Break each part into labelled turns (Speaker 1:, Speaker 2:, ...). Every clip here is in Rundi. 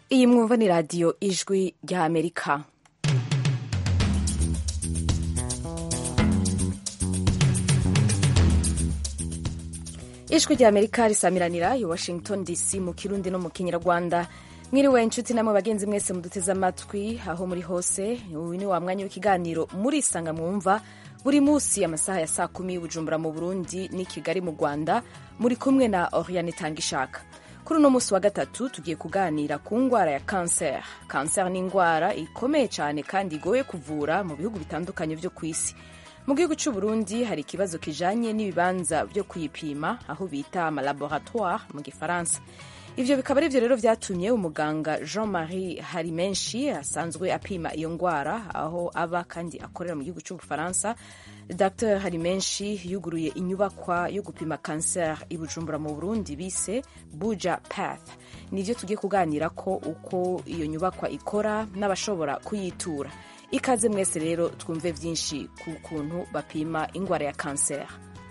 Speaker 1: iyi mwumva ni radiyo ijwi rya amerika ijwi rya amerika risamiranira i washington dc mu kirundi no mu kinyarwanda mwiriwe inshuti namwe bagenzi mwese muduteze amatwi aho muri hose uyu ni wa mwanya w'ikiganiro murisanga mwumva buri munsi amasaha ya saa kumi bujumbura mu burundi n'i kigali mu rwanda muri kumwe na oriane tangishaka kuri uno munsi wa gatatu tugiye kuganira ku ndwara ya kanseri kanseri ni indwara ikomeye cyane kandi igoye kuvura mu bihugu bitandukanye byo ku isi mu gihugu cy'u Burundi hari ikibazo kijanye n'ibibanza byo kuyipima aho bita amalaboratoire mu gifaransa ivyo bikaba arivyo rero vyatumye umuganga jean marie harimenshi asanzwe apima iyo ndwara aho aba kandi akorera mu gihugu cy'ubufaransa dr harimenshi yuguruye inyubakwa yo gupima kanseri i bujumbura mu burundi bise buja path nivyo tugiye kuganira ko uko iyo nyubakwa ikora n'abashobora kuyitura ikaze mwese rero twumve byinshi ku kuntu bapima indwara ya kanseri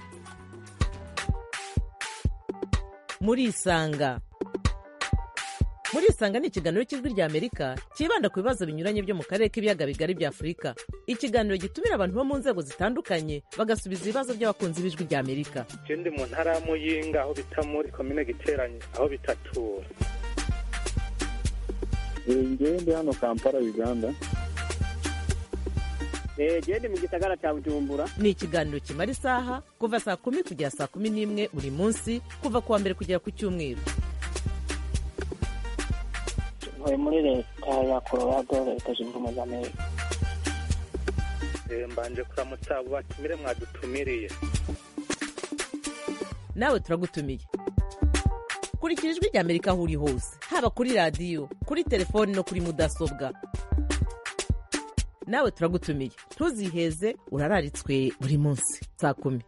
Speaker 2: murisanga murisanga ni ikiganiro cy'ijwi rya amerika cyibanda ku bibazo binyuranye byo mu karere k'ibiyaga bigari bya afurika ikiganiro gitumira abantu bo mu nzego zitandukanye bagasubiza ibibazo by'abakunzi b'ijwi rya amerika
Speaker 3: je ndi mu ntara ya muyinga aho bita muri komine giteranye aho bitatura
Speaker 4: ngewe ndi hano kampala uganda
Speaker 5: gende mu gisagara cya bujumbura
Speaker 2: ni ikiganiro kimara isaha kuva saa kumi kugera saa kumi n'imwe buri munsi kuva ku wa mbere kugera ku cyumweru
Speaker 5: ntuye muri leta ya colorado leta zunze ubumwe za amerika
Speaker 3: Eh, mbanje kuramutsa abo batumire mwadutumiriye
Speaker 2: nawe turagutumiye kurikira ijwi rya amerika aho uri hose haba kuri radiyo kuri telefoni no kuri mudasobwa nawe turagutumiye ntuziheze urararitswe buri munsi saa kumi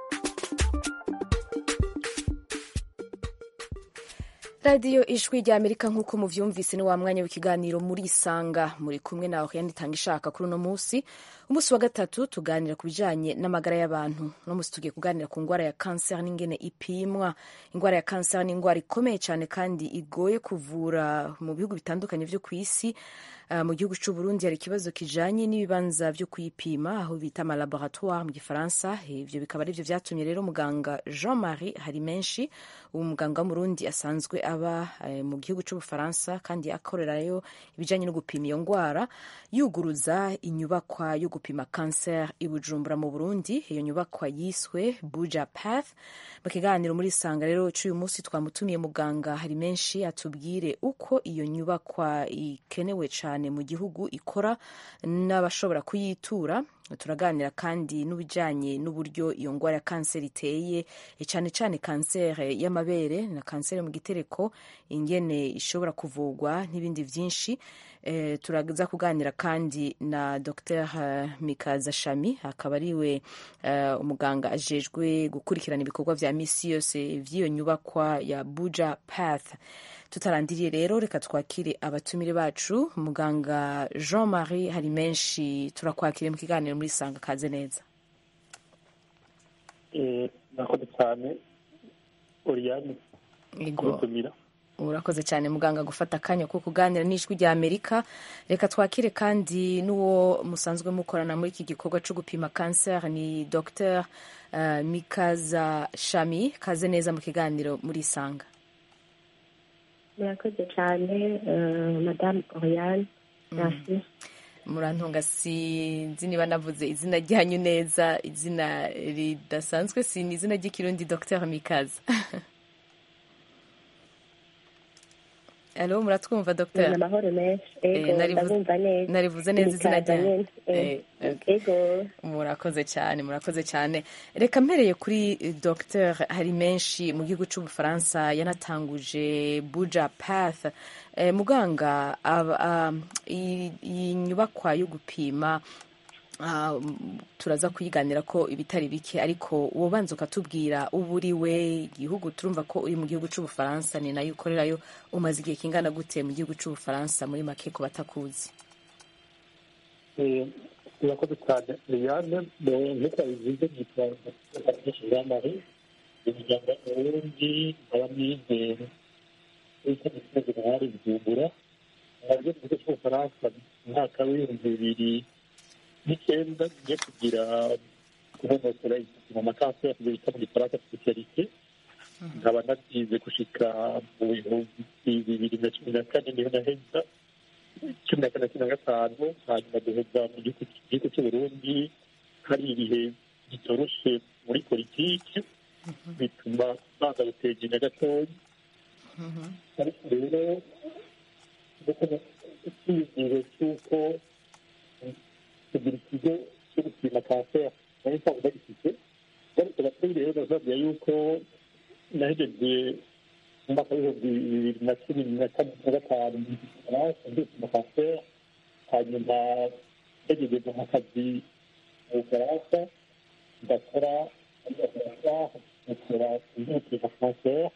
Speaker 1: radiyo ijwi rya amerika nk'uko muvyumvise ni wa mwanya w'ikiganiro murisanga muri kumwe na oriane itanga ishaka kuri uno munsi umunsi wa gatatu tuganira ku bijanye n'amagara y'abantu uno munsi tugiye kuganira ku ndwara ya kanseri n'ingene ipimwa indwara ya kanseri ni indwara ikomeye cyane kandi igoye kuvura mu bihugu bitandukanye vyo ku isi Uh, mu gihugu cy'u Burundi hari ikibazo kijanye n'ibibanza byo kuyipima aho bita amalaboratoire mu gifaransa ivyo bikaba arivyo vyatumye rero muganga Jean Marie Harimenshi uwo muganga w'umurundi asanzwe aba uh, mu gihugu cy'ubufaransa kandi akorerayo ibijanye no gupima iyo ndwara yuguruza inyubakwa yo gupima cancer i Bujumbura mu Burundi iyo nyubakwa yiswe Buja Path mu kiganiro muri sanga rero cy'uyu munsi twamutumiye muganga Harimenshi atubwire uko iyo nyubakwa ikenewe cyane mu gihugu ikora n'abashobora kuyitura turaganira kandi n'ibijyanye n'uburyo iyo ndwara ya kanseri iteye cyane cyane kanseri y'amabere na kanseri mu gitereko ingene ishobora kuvurwa n'ibindi byinshi e, turaza kuganira kandi na dr mikaza shami akaba ariwe uh, umuganga ajejwe gukurikirana ibikorwa vya misi yose vy'iyo nyubakwa ya buja path tutarandiriye rero reka twakire abatumire bacu muganga jean marie hari menshi turakwakire mu kiganiro muri sanga kaze neza
Speaker 4: murakoze cyane oriyani
Speaker 1: Yego.
Speaker 4: kubatumira
Speaker 1: urakoze cyane muganga gufata akanya ko kuganira n'ijwi rya amerika reka twakire kandi n'uwo musanzwe mukorana muri iki gikorwa cyo gupima kanseri ni dr uh, mikaza shami kaze neza mu kiganiro muri sanga
Speaker 6: murakoze cyane eh, madame oriane merci
Speaker 1: murantunga sinzi niba navuze izina ryanyu neza izina ridasanzwe si ni izina ry'ikirundi dr mikaza alo muratwumva
Speaker 6: ni
Speaker 1: dr
Speaker 6: amahoro menshi
Speaker 1: Eh,
Speaker 6: ego
Speaker 1: narivuze-
Speaker 6: ndabumva neza
Speaker 1: narivuze neza izina
Speaker 6: Mikaza
Speaker 1: ryanyu
Speaker 6: nyene, eh,
Speaker 1: Eh, okay.
Speaker 6: ego
Speaker 1: murakoze cyane murakoze cyane reka mpereye kuri eh, dr hari menshi mu gihugu cy'ubufaransa yanatanguje buja path eh, muganga aba- ah, iyi iyi nyubakwa yo gupima ah, m- turaza kuyiganira ko ibitari bike ariko ubanza ukatubwira uba uri we igihugu turumva ko uri mu gihugu cy'ubufaransa ni nayo ukorerayo umaze igihe kingana gute mu gihugu cy'ubufaransa muri make ku batakuzi
Speaker 4: murakoze cyane oriyane nk'uko bivuze nitwa jean marie umuryango w'uburundi nkaba nizere w'icyo gihugu hari bujumbura nabyo mu gihugu cy'ubufaransa mu mwaka w'ibihumbi bibiri n'icyenda ngiye kugira kunonosora mu makanseri bita mu gifaransa spesialite nkaba nabyize gushika mu bihumbi bibiri na cumi na kane niho naheza cumi na kane na cumi na gatanu hanyuma duheza mu gihugu gihugu cy'uburundi hari ibihe bitoroshe muri politiki bituma baza gutegenya gatoya ariko rero icyizere cy'uko kugira ikigo cyo gupima kanseri nari nsanzwe bagifite ariko gatoya rero nazabwira yuko nahejeje mu mwaka w'ibihumbi bibiri na cumi na kane na gatanu mu gifaransa ndi gupima kanseri hanyuma nagejeje mu kazi mu bufaransa ndakora dukora imyitozo kanseri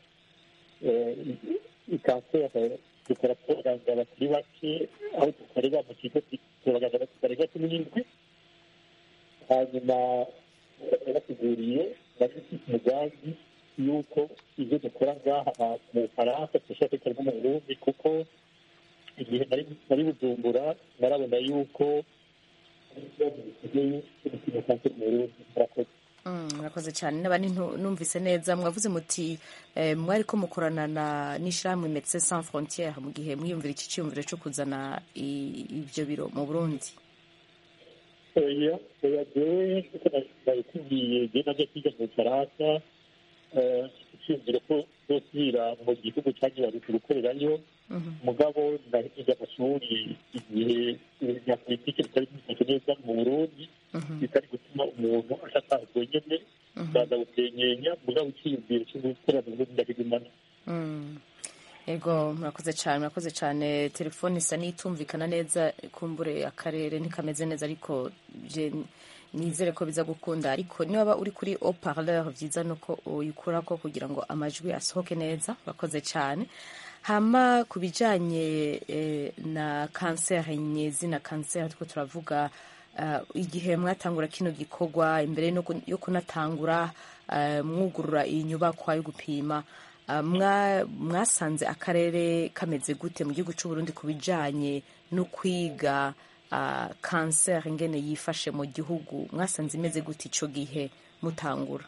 Speaker 4: kanseri dukora abaganga batari bake aho dukorera mu kigo abaganga batari bake n'indwi hanyuma basiguriye bari bafite umugambi y'uko ibyo dukora ngaha mu bufaransa dushobora kubikora no mu burundi kuko igihe nari bujumbura narabona yuko ari ikibazo gisigaye cyo gupima kanseri mu burundi murakoze
Speaker 1: murakoze cyane niba numvise neza mwavuze muti mwari ko mukorana na n'ishyirahamwe medecins sans frontiere mu gihe mwiyumvira iki cyiyumviro cyo kuzana ibyo biro mu burundi
Speaker 4: oya oya jewe kuko nabikubwiye jewe najya kwiga mu bufaransa icyiyumviro ko zosubira mu gihugu cyagiye gukorerayo mugabo ndahiga amashuri igihe bya politiki bitari bimeze neza mu burundi bitari gutuma umuntu ashaka wenyine baza gutenyenya mugabo icyiyumviro cyo gukorera mu burundi ndakigumana
Speaker 1: ego murakoze cyane murakoze cyane telefone isa n'itumvikana neza kumbure akarere ntikameze neza ariko nizere ko biza gukunda ariko niba uri kuri oparleur byiza ni uko uyikurako kugira ngo amajwi asohoke neza urakoze cyane hama ku bijyanye na kanseri nyezi na kanseri ariko turavuga igihe mwatangura kino gikorwa imbere yo kunatangura mwugurura iyi nyubakwa yo gupima mwasanze akarere kameze gute mu gihugu cy'uburundi ku bijyanye no kwiga kanseri ingene yifashe mu gihugu mwasanze imeze gute icyo gihe mutangura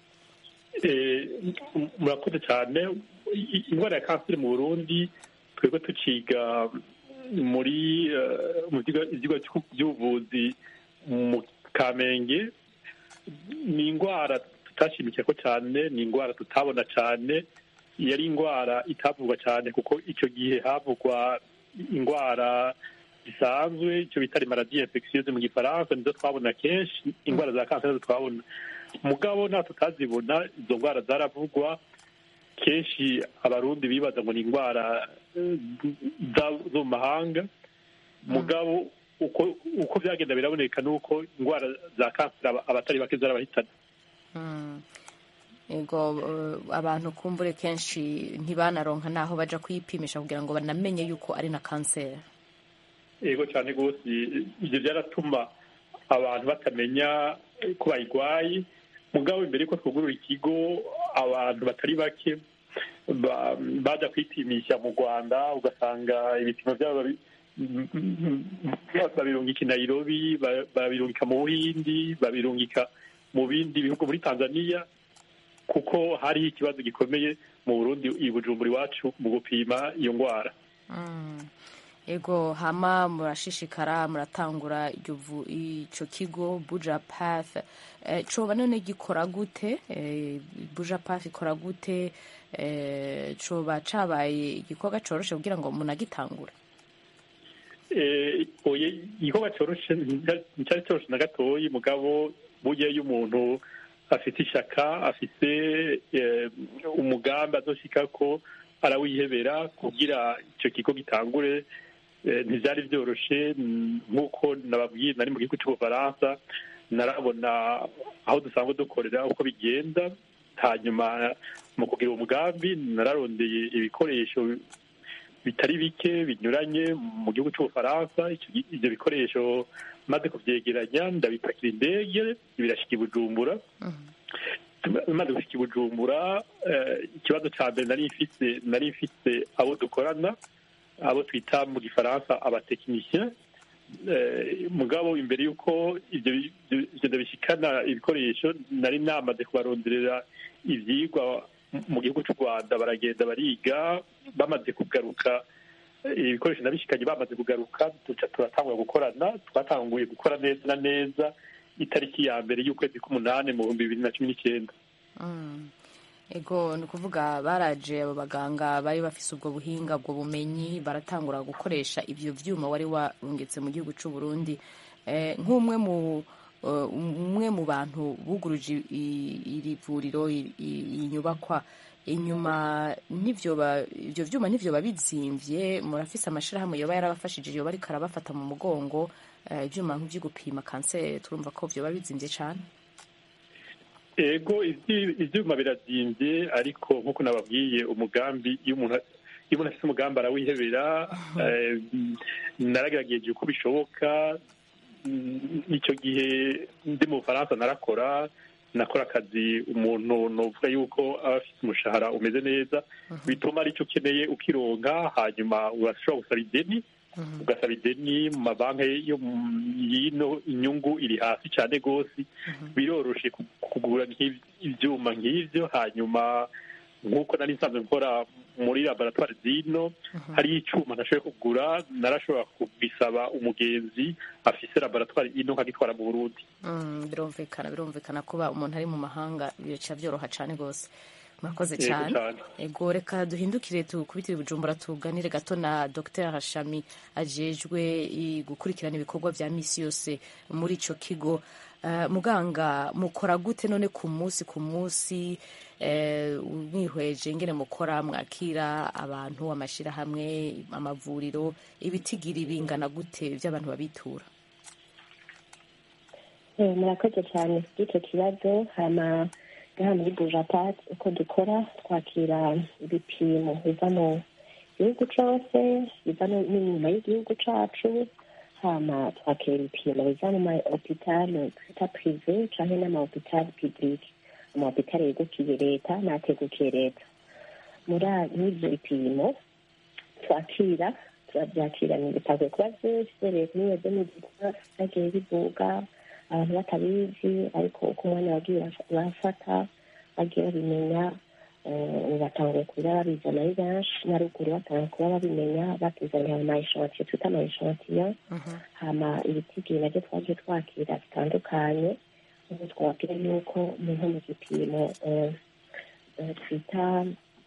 Speaker 3: murakoze cyane indwara ya kanseri mu burundi twebwe tuciga muri mu byigwa by'ubuvuzi mu kamenge ni indwara tutashimikiye ko cyane ni indwara tutabona cyane yari indwara itavugwa cyane kuko icyo gihe havugwa indwara zisanzwe icyo bita maladie infectieuse mu gifaransa nizo twabona kenshi indwara za kanseri nizo twabona mugabo nta tutazibona izo ndwara zaravugwa kenshi abarundi bibaza ngo ni indwara zo mu mahanga mugabo uko byagenda biraboneka ni uko indwara za kanseri abatari bake zarabahitana
Speaker 1: yego abantu kumbure kenshi ntibanaronka n'aho bajya kuyipimisha kugira ngo banamenye yuko ari na kanseri
Speaker 3: yego cyane rwose ibyo byaratuma abantu batamenya ko bayirwaye mugabo imbere y'uko twugurura ikigo abantu batari bake bajya kwipimisha mu rwanda ugasanga ibipimo byabo babirungika i nairobi babirungika mu buhindi babirungika mu bindi bihugu muri tanzania kuko hariho ikibazo gikomeye mu burundi i bujumbura iwacu mu gupima iyo ndwara
Speaker 1: ego hama murashishikara muratangura icyo kigo buja path coba none gikora gute buja path ikora gute coba cabaye igikorwa coroshe kugira ngo munagitangure
Speaker 3: igikorwa coroshe nticyari coroshe na gatoyi mugabo burya iyo umuntu afite ishaka afite umugambi azoshika ko arawihebera kugira icyo kigo gitangure ntibyari byoroshye nk'uko nababwiye nari mu gihugu cy'ubufaransa narabona aho dusanzwe dukorera uko bigenda hanyuma mu kugira umugambi nararondeye ibikoresho bitari bike binyuranye mu gihugu cy'ubufaransa ibyo bikoresho maze kubyegeranya ndabipakira indege birashyika i bujumbura maze gushyika i bujumbura ikibazo cya mbere nari mfite nari mfite abo dukorana abo twita mu gifaransa abatekinisien mugabo imbere y'uko ibyo ndabishikana ibikoresho nari namaze kubaronderera ibyigwa mu gihugu cy'u rwanda baragenda bariga bamaze kugaruka ibikoresho nabishikanye bamaze kugaruka duca turatangura gukorana twatanguye gukora neza na neza itariki ya mbere y'ukwezi k'umunani mu bihumbi bibiri na cumi n'icyenda
Speaker 1: ego ni ukuvuga baraje abo baganga bari bafise ubwo buhinga ubwo bumenyi baratangura gukoresha ibyo byuma wari warungitse mu gihugu cy'u Burundi nk'umwe mu umwe mu bantu buguruje iri vuriro iyi nyubakwa inyuma n'ibyo ibyo byuma n'ibyo babizimvye murafise amashirahamwe yoba yarabafashije yoba ariko arabafata mu mugongo ibyuma nk'ibyo gupima kanseri turumva ko byoba bizimvye cyane
Speaker 3: ego ibyuma birazimvye ariko nk'uko nababwiye umugambi iyo umuntu iyo umuntu afite umugambi arawihebera naragerageje uko bishoboka icyo gihe ndi mu bufaransa narakora nakora akazi umuntu nuvuga yuko aba afite umushahara umeze neza bituma aricyo ukeneye ukironka hanyuma urashobora gusaba ideni ugasaba ideni mu mabanki yo yino inyungu iri hasi cyane rwose biroroshe kugura ibyuma nk'ibyo hanyuma nk'uko nari nsanzwe nkora muri laboratwari zino hariyo icyuma nashoboye kugura narashobora kubisaba umugenzi afise laboratwari ino nkagitwara mu burundi
Speaker 1: birumvikana birumvikana kuba umuntu ari mu mahanga bica byoroha cyane rwose murakoze cyane ego reka duhindukire tukubitire bujumbura tuganire gato na dr hashami ajejwe gukurikirana ibikorwa bya misi yose muri icyo kigo muganga mukora gute none ku munsi ku munsi mwihweje ngene mukora mwakira abantu amashyirahamwe amavuriro ibitigiri bingana gute by'abantu babitura
Speaker 6: murakoze cyane by'icyo kibazo hama ngaha muri bujapati uko dukora twakira ibipimo biva mu gihugu cyose biva n'inyuma y'igihugu cyacu hama twakira ibipimo biva mu mahopitali twita pirive cyangwa n'amahopitali pibulike amahopitali yegukiye leta n'ategukiye leta muri ibyo bipimo twakira turabyakira bitagoye kuba byinshi leta niyo demidika byagiye bivuga abantu batabizi ariko uko umwanya wagiye bafata bagiye babimenya batanguye kuba babizana ari benshi na ruguru batanguye kuba babimenya batuzaniye amayishantiyo twita amayishantiyo hama ibitigiri nabyo twagiye twakira bitandukanye ubu twabwira yuko nko mu gipimo twita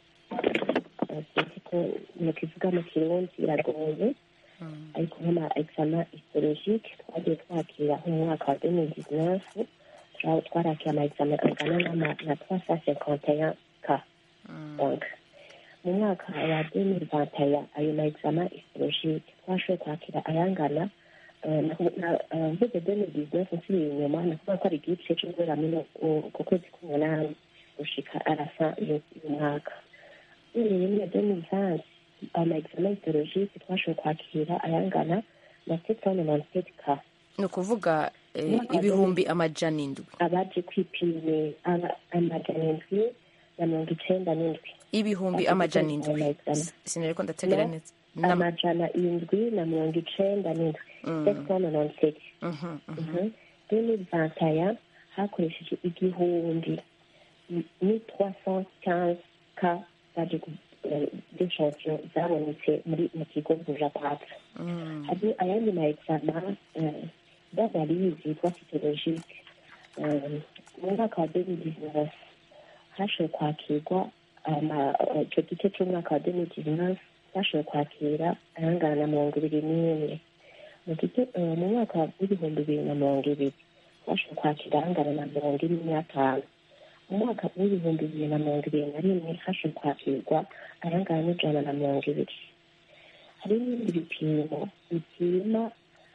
Speaker 6: ko mu kivuga mu kirundi biragoye ariko nk'ama exama histologique twagiye twakira nk'umwaka wa deux mille dix-neuf twarakira ama exama angana na trois cent cinquante et un cas donc mu mwaka wa deux mille vingt et un ayo ma exama histologique twashoboye kwakira ayangana mvuze deux mille dix-neuf nsubiye inyuma ni ukuvuga ko ari igice cyo guhera ku kwezi k'umunani gushika arasa y'umwaka uhereye muri deux mille vingt ama exama histologique twashoboye kwakira ayangana na sept cent ninety-sept cas
Speaker 1: ni ukuvuga ibihumbi amajana indwi
Speaker 6: abaje kwipimisha amajana indwi na mirongo icenda n'indwi
Speaker 1: ibihumbi amajana indwi sinariko ndategera neza
Speaker 6: amajana indwi na mirongo icenda n'indwi sept cent ninety-sept deux mille vingt et un hakoresheje igihumbi ni trois cent quinze cas baje d'échantillon zabonetse muri mu kigo bujapata hari ayandi ma exama d'analyse yitwa cytologique mu mwaka wa deux mille dix-neuf hashoboye kwakirwa icyo gice cy'umwaka wa deux mille dix-neuf bashoboye kwakira ayangana na mirongo ibiri n'imwe mu mwaka w'ibihumbi bibiri na mirongo ibiri bashoboye kwakira ayangana na mirongo ine n'atanu mu mwaka w'ibihumbi bibiri na mirongo ibiri na rimwe hashoboye kwakirwa ayangana n'ijana na mirongo ibiri hari n'ibindi bipimo bipima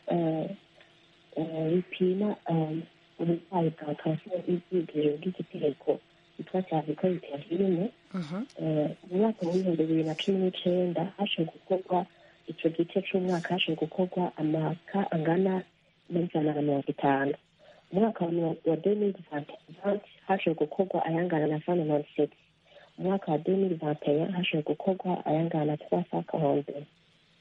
Speaker 6: bipima uburwayi bwa kanseri y'ibyigiro bw'igitereko yitwa cyaviko biterine mu mwaka w'ibihumbi bibiri na cumi n'icenda hashoboye gukorwa ico gice c'umwaka hashoboye gukorwa amaka angana n'ijana na mirongo itanu mu mwaka wa deux mille vingt hashoboye gukorwa ayangana na cent ninety-sept mu mwaka wa deux mille vingt et un hashoboye gukorwa ayangana na trois cent quarante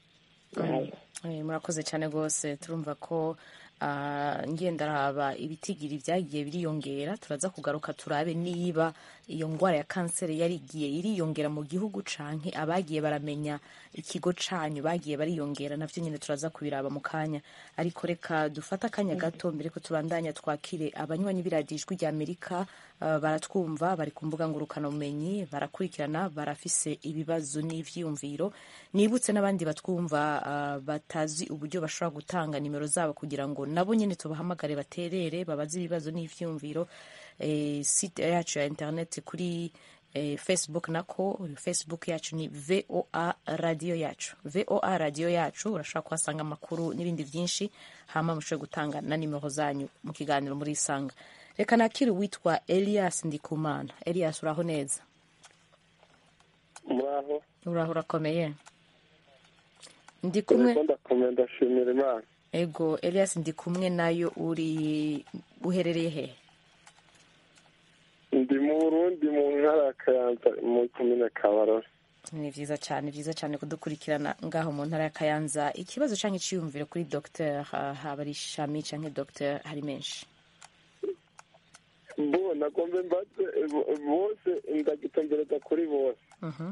Speaker 6: nayo
Speaker 1: Eh, murakoze cyane rwose turumva ko ah, ngendaraba ibitigiri byagiye biriyongera turaza kugaruka turabe niba iyo ndwara ya kanseri yari igiye iriyongera mu gihugu canke abagiye baramenya ikigo canyu bagiye bariyongera navyo nyine turaza kubiraba mu kanya ariko reka dufate akanya gato mbere ko tubandanya twakire abanywanyi b'iradiyo ijwi rya amerika ah, baratwumva bari ku mbuga ngurukanabumenyi barakurikirana barafise ibibazo n'ivyiyumviro nibutse n'abandi batwumva ah, batazi uburyo bashobora gutanga nimero zabo kugira ngo nabo nyine tubahamagare baterere babaze ibibazo n'ivyiyumviro eh, site yacu ya internet kuri eh, facebook nako facebook yacu ni voa radio yacu voa radio yacu urashobora kuhasanga amakuru n'ibindi byinshi hama mushobore gutanga na nimero zanyu mu kiganiro muri isanga reka nakiri witwa elias ndikumana elias uraho neza
Speaker 7: muraho
Speaker 1: uraho urakomeye ndi kumwe
Speaker 7: Yego, ndakomeye ndashimira imana
Speaker 1: ego elias ndi kumwe nayo uri uherereye he
Speaker 7: ndi mu burundi mu ntara ya kayanza mu komine kabarore
Speaker 1: ni vyiza cyane vyiza cyane kudukurikirana ngaho mu ntara ya kayanza ikibazo canke iciyumviro kuri dr haba ari shami canke dr hari menshi
Speaker 7: bo nagombe mbaze eh, bo- bose ndagitombereza kuri bose
Speaker 1: Mhm.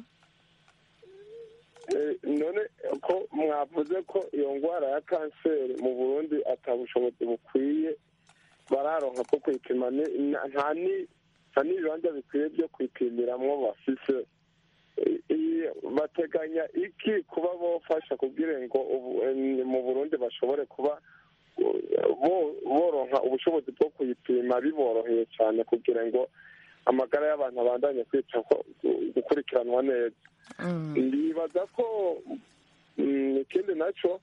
Speaker 7: Eh, none ko mwavuze ko iyo ndwara ya kanseri mu burundi ata bushobozi bukwiye bararonka bwo kuyipima ni- na- nta ni- nta n'ibibanza bikwiye byo kuyipimiramwo bafise I- i- bateganya iki kuba bofasha kugira ngo ubu- eh, mu burundi bashobore kuba eh, bo- boronka ubushobozi bwo kuyipima biboroheye cyane kugira ngo amagara y'abantu abandanye kwita gukurikiranwa neza
Speaker 1: Mm.
Speaker 7: ndibaza ko mm, ikindi nacyo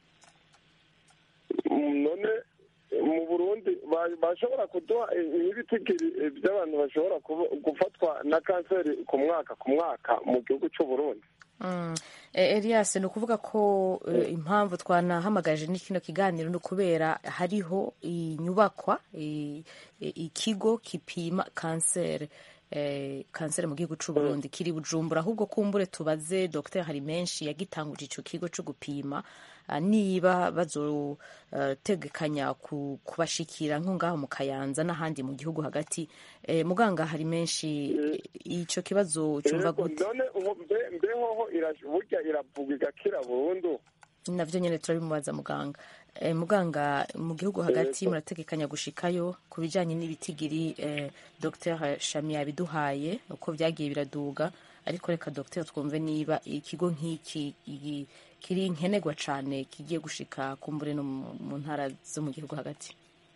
Speaker 7: mm, none mu burundi ba- bashobora kuduha ibitigiri by'abantu bashobora kuba- gufatwa na kanseri ku mwaka ku mwaka mu gihugu cy'u burundi
Speaker 1: Mm. E, Elias ni ukuvuga ko eh, impamvu twanahamagaje ni kino kiganiro ni ukubera hariho inyubakwa i- i- ikigo kipima kanseri eh, kanseri mu gihugu c'u Burundi kiri Bujumbura ahubwo kumbure tubaze Dr hari menshi yagitanguje ico kigo co gupima ah, niba bazotegekanya ku, kubashikira nko ngaho mu Kayanza n'ahandi mu gihugu hagati eh, muganga hari menshi ico kibazo cumva
Speaker 7: Yego,
Speaker 1: gute
Speaker 7: none ubu mbe- mbehoho ira- burya iravugwa igakira burundu
Speaker 1: navyo nyene turabimubaza muganga e, muganga mu gihugu hagati
Speaker 7: Yego.
Speaker 1: murategekanya gushikayo ku bijanye n'ibitigiri e, dr shami yabiduhaye uko vyagiye biraduga ariko reka dr twumve niba ikigo nk'iki igi- kiri nkenerwa cane kigiye gushika kumbure no mu mu ntara zo mu gihugu hagati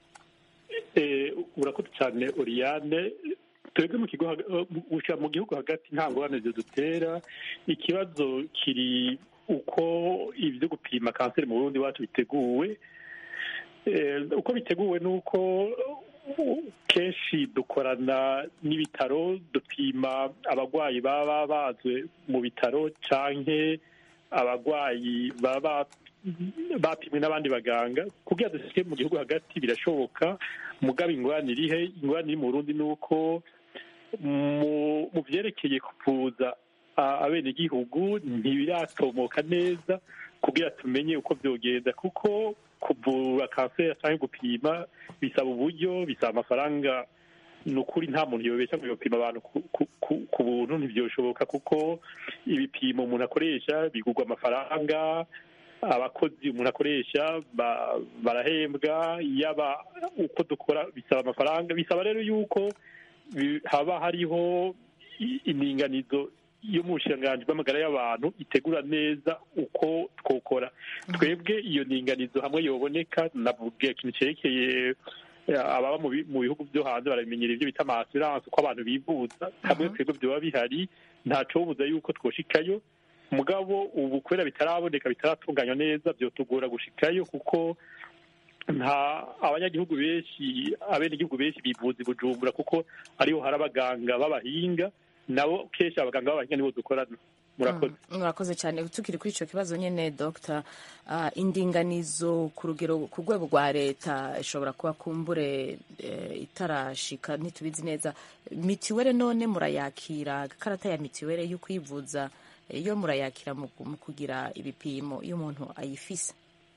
Speaker 3: Eh, urakoze cyane Oriane twebwe mu kigo haga- eh, gushira mu gihugu hagati nta ngorane zidutera ikibazo kiri uko ibyo gupima kanseri mu Burundi wacu biteguwe Eh, uko biteguwe ni uko uh, kenshi dukorana n'ibitaro dupima abarwayi baba bazwe mu bitaro canke abarwayi baba bapimwe n'abandi baganga kugira dushike mu gihugu hagati birashoboka mugabo ingorane irihe ingorane iri mu Burundi ni uko mu mu vyerekeye kuvuza a- abenegihugu ntibiratomoka neza kugira tumenye uko vyogenda kuko kuvura kanseri canke gupima bisaba uburyo bisaba amafaranga ni ukuri nta muntu yobesha ngo yopima abantu ku- ku- ku- ku buntu ntivyoshoboka kuko ibipimo umuntu akoresha bigurwa amafaranga abakozi umuntu akoresha ba- barahembwa yaba uko dukora bisaba amafaranga bisaba rero yuko bi- haba hariho i- ininganizo yo mu bushiranganji bw'amagara y'abantu itegura neza uko twokora twebwe iyo ninganizo hamwe yoboneka navuga ikintu cerekeye eh, ababa mu bi- mu bihugu byo hanze baramenyera ibyo bita amasiranse uko abantu bivuza hamwe twebwe vyoba bihari ntacobuza yuko twoshikayo mugabo ubu kubera bitaraboneka bitaratunganywa neza byotugora gushikayo kuko nta abanyagihugu benshi abenegihugu benshi bivuza i bujumbura kuko ariho hari abaganga b'abahinga nabo kenshi abaganga b'abahinga nibo dukorana murakoze
Speaker 1: Mm, murakoze cyane tukiri kuri ico kibazo nyene dr uh, indinganizo ku rugero ku rwego rwa leta ishobora kuba kumbure eh, itarashika ntitubizi neza mitiwere none murayakira karata ya mitiwere yo kwivuza iyo murayakira mu mu kugira ibipimo iyo umuntu ayifise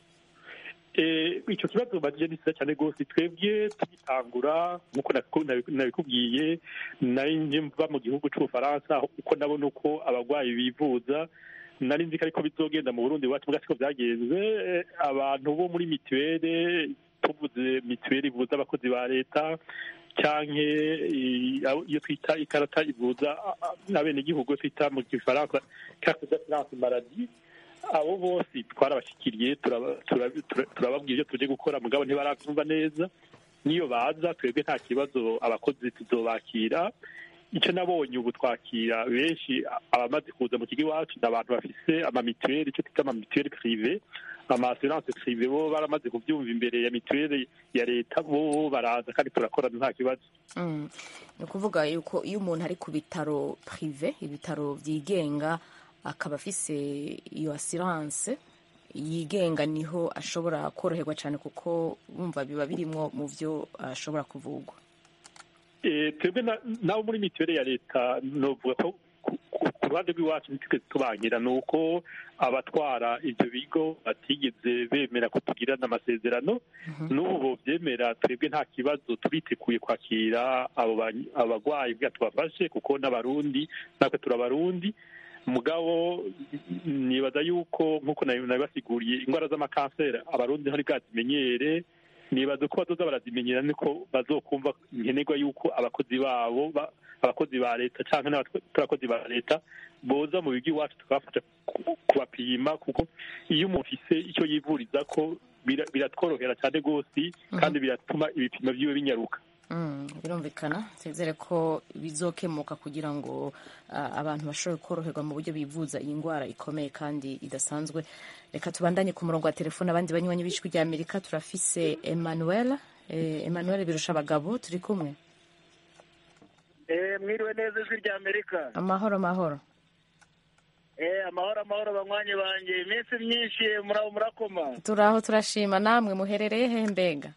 Speaker 3: Eh, icyo kibazo bagije ni cyiza cyane rwose twebwe tugitangura nk'uko nabiku- nabiku- nabikubwiye nari nje mva mu gihugu cy'ubufaransa uko nabona uko abarwayi bivuza nari nzi ko ariko bizogenda mu burundi iwacu mbwa siko byagenze Eh, abantu bo muri mituweli tuvuze mituweli ivuza abakozi ba leta canke i- abo- iyo twita ikarata ivuza a- a- abenegihugu iyo twita mu gifaransa carte d'assurance maladie abo bose twarabashyikiriye turaba- turaba- tura- turababwira ibyo tuje gukora mugabo ntibarabyumva neza niyo baza twebwe nta kibazo abakozi tuzobakira icyo nabonye ubu twakira benshi abamaze kuza mu kigo iwacu ni abantu bafise amamituweli icyo twita amamituweli prive amaassurance prive bo baramaze kubyumva imbere ya mituweli ya leta bo baraza kandi turakorana nta kibazo
Speaker 1: Mm. ni ukuvuga yuko iyo umuntu ari ku bitaro prive ibitaro byigenga akaba afise iyo assurance yigenga niho ashobora koroherwa cyane kuko bumva biba birimwo mu byo ashobora kuvugwa
Speaker 3: Eh, twebwe na- nabo muri mituweli ya leta novuga ko ku- ku- ku ruhande rw'iwacu ntitwe tubangira ni uko abatwara ibyo bigo batigeze bemera ko tugirana amasezerano n'ubu bobyemera twebwe nta kibazo turiteguye kwakira abo ba- abarwayi bwa tubafashe kuko n'abarundi natwe turabarundi mugabo nibaza yuko nk'uko nabi- nabibasiguriye indwara z'amakanseri abarundi ntari bwazimenyere nibaza ko bazoza barazimenyera niko bazokumva nkenerwa yuko abakozi babo ba- abakozi ba leta cyangwa n'abakozi ba leta boza mu bigo iwacu tukabafasha ku- kubapima kuko iyo umuntu ufise icyo yivuriza ko bira- biratworohera cyane rwose kandi biratuma ibipimo byiwe binyaruka
Speaker 1: Mm, birumvikana twizere ko bizokemuka kugira ngo ah, abantu bashobore koroherwa mu buryo bivuza iyi ndwara ikomeye kandi idasanzwe reka tubandanye ku murongo wa telefone abandi banywanyi b'ijwi rya amerika turafise emmanuel eh, emmanuel birusha abagabo turi kumwe
Speaker 8: Eh, mwiriwe neza ijwi rya amerika
Speaker 1: amahoro amahoro
Speaker 8: Eh, amahoro amahoro banywanyi banjye iminsi myinshi murabo murakoma
Speaker 1: turaho turashima namwe muherereye hehe mbega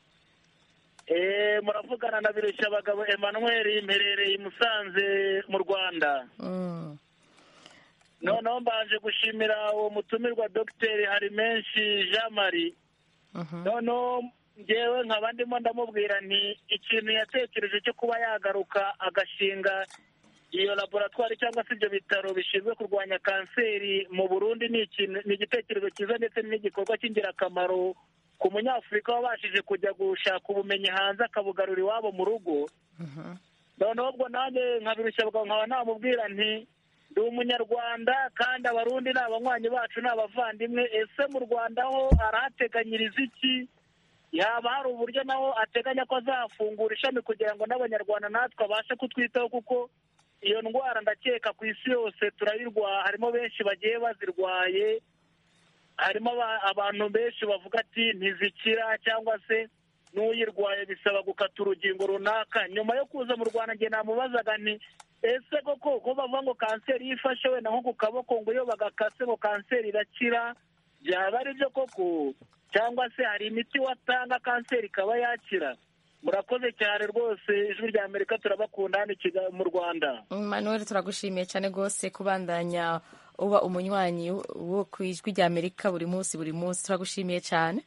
Speaker 8: Eh, muravugana na birushya abagabo emmanuel mperereye i musanze mu rwanda
Speaker 1: Mm,
Speaker 8: noneho mbanje gushimira uwo mutumirwa dogiteri hari menshi jean marie
Speaker 1: mhm.
Speaker 8: noneho ngewe nkaba ndimo ndamubwira nti ikintu yatekereje cyo kuba yagaruka agashinga iyo laboratwari cyangwa se ibyo bitaro bishinzwe kurwanya kanseri mu burundi ni ikintu ni igitekerezo cyiza ndetse n'igikorwa cy'ingirakamaro ku munyafurika wabashije kujya gushaka ubumenyi hanze akabugarura iwabo mu rugo noneho ubwo nanjye nkabirushya nkaba namubwira nti ndi umunyarwanda kandi abarundi ni abanywanyi bacu ni abavandimwe ese mu rwanda ho arahateganyiriza iki yaba hari uburyo naho ateganya ko azafungura ishami kugira ngo n'abanyarwanda natwe abashe kutwitaho kuko iyo ndwara ndakeka ku isi yose turayirwara harimo benshi bagiye bazirwaye harimo aba- abantu benshi bavuga ati ntizikira cyangwa se n'uyirwaye bisaba gukata urugingo runaka nyuma yo kuza mu rwanda njye namubazaga nti ese koko ko bavuga ngo kanseri iyo ifashe wenda nko ku kaboko ngo iyo bagakase ngo kanseri irakira byaba ari byo koko cyangwa se hari imiti watanga kanseri ikaba yakira murakoze cyane rwose ijwi rya amerika turabakunda hano i Kigali mu rwanda
Speaker 1: manuel turagushimiye cyane rwose kubandanya uba umunywanyi wo ku ijwi rya amerika buri munsi buri munsi turagushimiye cyane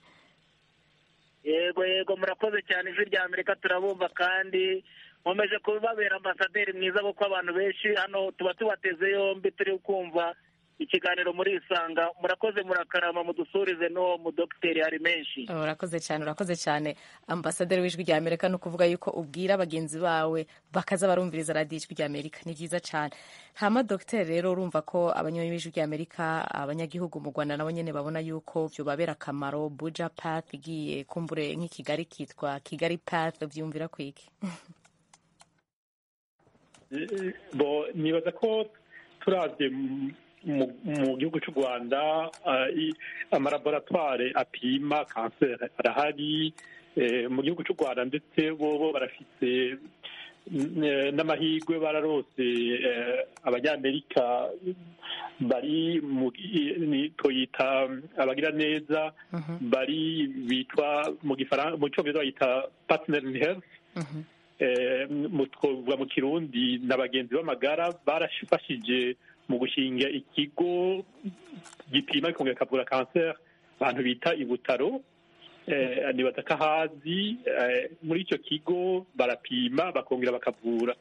Speaker 8: yego yego murakoze cyane ijwi rya amerika turabumva kandi nkomeje kubabera ambasaderi mwiza kuko abantu benshi hano tuba tubateze yombi turi kumva ikiganiro muri isanga murakoze murakarama mudusurize n'uwo mudogiteri hari menshi
Speaker 1: urakoze cyane urakoze cyane ambasaderi w'ijwi rya amerika ni ukuvuga yuko ubwira bagenzi bawe bakaza barumviriza radiyo ijwi rya amerika ni byiza cyane hama dogiteri rero urumva ko abanywanyi b'ijwi rya amerika abanyagihugu mu rwanda nabo nyine babona yuko byobabera akamaro buja path igiye kumbure nk'i kigali kitwa kigali path byumvira kwiki
Speaker 3: bo nibaza ko turabye mu- mu gihugu cy'u rwanda ah, i- amalaboratware apima kanseri arahari eh, mu gihugu cy'u rwanda ndetse bo bo barafite mm, n'amahirwe bararose eh, abanyamerika bari mu ni- tuyita abagira neza bari bitwa mu gifaransa mu cyongereza bayita partner in health Eh, mu twovuga mu kirundi na bagenzi b'amagara barafashije mu gushinga ikigo gipima kikongera kikavura kanseri abantu bita ibutaro eh, nibaza ko ahazi eh, muri icyo kigo barapima bakongera bakavura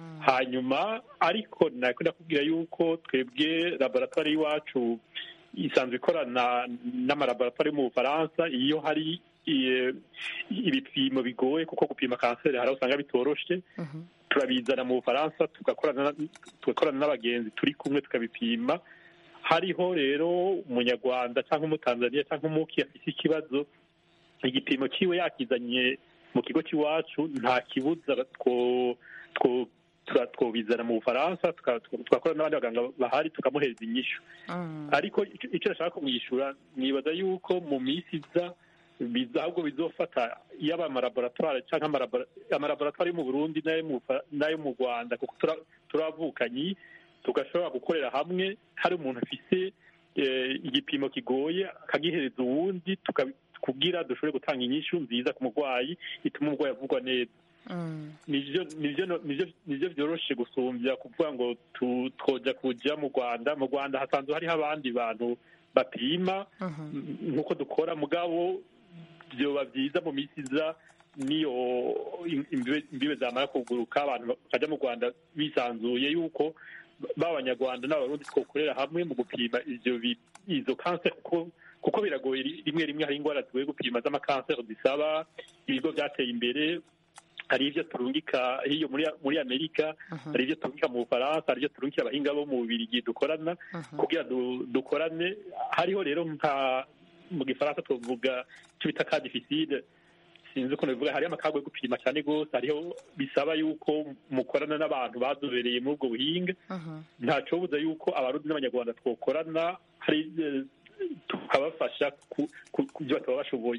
Speaker 3: hanyuma ariko nako ndakubwira yuko twebwe laboratwari y'iwacu isanzwe ikorana n'amalaboratwari yo mu bufaransa iyo hari eh, ibipimo bigoye kuko gupima kanseri hari aho usanga bitoroshe turabizana mu bufaransa tugakorana na- tugakorana n'abagenzi turi kumwe tukabipima hariho rero umunyarwanda cyangwa umutanzaniya cyangwa umuki afite ikibazo igipimo cyiwe yakizanye mu kigo cy'iwacu nta kibuza two- two- tura- twobizana mu bufaransa tuka- tuka- tugakorana n'abandi baganga bahari tukamuhereza inyishu ariko icyo- icyo nashaka kumwishyura nibaza yuko mu minsi iza biza ahubwo bizofata yaba amalaboratwari cyangwa amalabora- amalaboratwari yo mu burundi n'ayo mu Bufa- n'ayo mu rwanda kuko tura- turavukanyi tugashobora gukorera hamwe hari umuntu afise eh, igipimo kigoye akagihereza uwundi tuka- kugira dushobore gutanga inyishu nziza ku murwayi ituma umurwayi avugwa neza nivyo nivyo nivyo nivyo vyoroshe gusumbya kuvuga ngo tu- twoja kuja mu rwanda mu rwanda hasanzwe hariho abandi bantu bapima nk'uko dukora mugabo vyoba vyiza mu minsi iza niyo im- imbibe imbibe zamara kuguruka abantu bakaja mu rwanda bisanzuye yuko b'abanyarwanda n'abarundi twokorera hamwe mu gupima ivyo bi- izo kanseri kuko kuko biragoye ri- rimwe rimwe hari indwara tugoye gupima z'amakanseri zisaba ibigo byateye imbere hari ibyo turungika hiyo muri muri amerika hari ibyo turungika mu bufaransa hari ibyo turungika abahinga bo mu bubirigi dukorana kugira du- dukorane hariho rero nka mu gifaransa tuvuga icyo bita ka difficile sinzi ukuntu bivuga hariho amakago yo gupima cyane rwose hariho bisaba yuko mukorana n'abantu bazobereye muri ubwo buhinga ntacobuza yuko abarundi n'abanyarwanda twokorana hari eh, tukabafasha ku ku- ku byo bataba bashoboye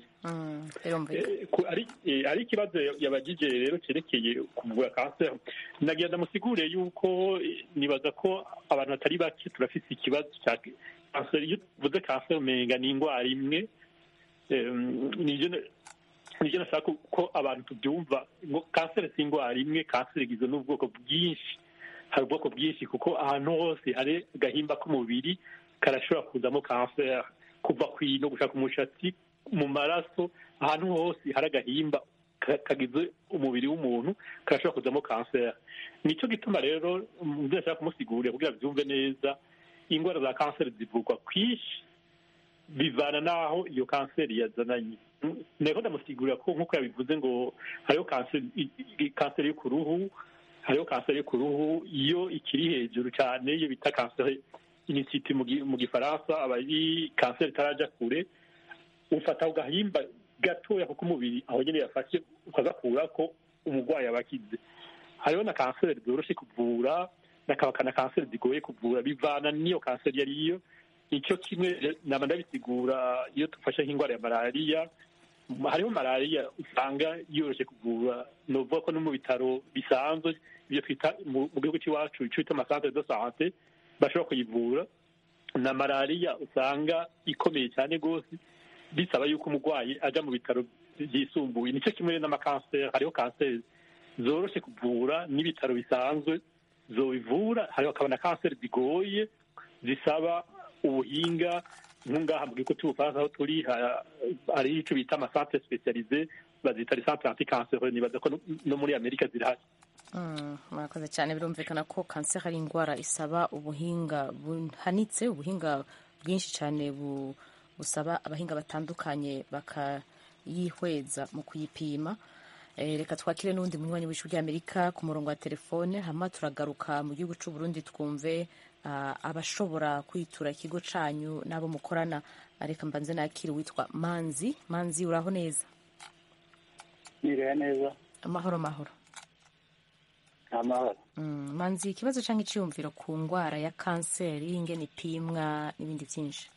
Speaker 3: Eh, ku- ari eh, ari ikibazo yabagije rero cyerekeye kuvura kanseri nagira ndamusigure yuko eh, nibaza ko abantu batari bake turafise ikibazo cya kanseri iyo tuvuze kanseri umenga ni indwara imwe Eh, nivyo na- nivyo nashaka ko abantu tubyumva ngo kanseri si indwara imwe kanseri igizwe n'ubwoko bwinshi hari ubwoko bwinshi kuko ahantu hose hari agahimba k'umubiri karashobora kuzamo kanseri kuva ku ino gushaka umushatsi mu maraso ahantu hose hari agahimba ka- kagize umubiri w'umuntu karashobora kuzamo kanseri nicyo gituma rero muvyo nashaka kumusigurira kugira byumve neza indwara za kanseri zivurwa kwinshi bivana n'aho iyo kanseri yazananye nteko ndamusigurira ko nk'uko yabivuze ngo hariho kanseri i- i- kanseri yo ku ruhu hariho kanseri yo ku ruhu iyo ikiri hejuru cyane iyo bita kanseri inisiti mu gi- mu gifaransa aba ari kanseri itaraja kure ufata agahimba gatoya kuko umubiri aho nyine yafashe ukagakura ko umurwayi aba akize hariho na kanseri zoroshe kuvura nakaba na kanseri zigoye kuvura bivana n'iyo kanseri iyo ariyo icyo kimwe naba ndabisigura iyo dufashe nk'indwara ya malariya hariho malariya usanga yoroshye kuvura ni ukuvuga ko no mu bitaro bisanzwe ibyo twita mu mu gihugu cy'iwacu icyo bita amasantere de sante bashobora kuyivura na malariya usanga ikomeye cyane rwose bisaba yuko umurwayi ajya mu bitaro byisumbuye nicyo kimwe n'amakanseri hariho kanseri zoroshe kuvura n'ibitaro bisanzwe zobivura hariho hakaba na kanseri zigoye zisaba ubuhinga nk'ungaha mu gihugu cy'ubufaransa aho turi ha- hari icyo bita amasantere spesialize bazita lisantere antikanseri nibaza ko no- no muri amerika zirahari
Speaker 1: Mm, murakoze cyane birumvikana ko kanseri ari indwara isaba ubuhinga buhanitse ubuhinga bwinshi cyane bu, busaba abahinga batandukanye bakayihweza mu kuyipima e, reka twakire n'uwundi munywanyi w'ijwi ry'amerika ku murongo wa telefone hama turagaruka mu gihugu cy'u Burundi twumve uh, abashobora kwitura ikigo canyu n'abo mukorana reka mbanze nakire witwa manzi manzi uraho neza
Speaker 5: niriwe neza
Speaker 1: amahoro mahoro
Speaker 5: amahoro
Speaker 1: Mm, manzi ikibazo cyangwa icyiyumviro ku ndwara ya kanseri ingene ipimwa n'ibindi byinshi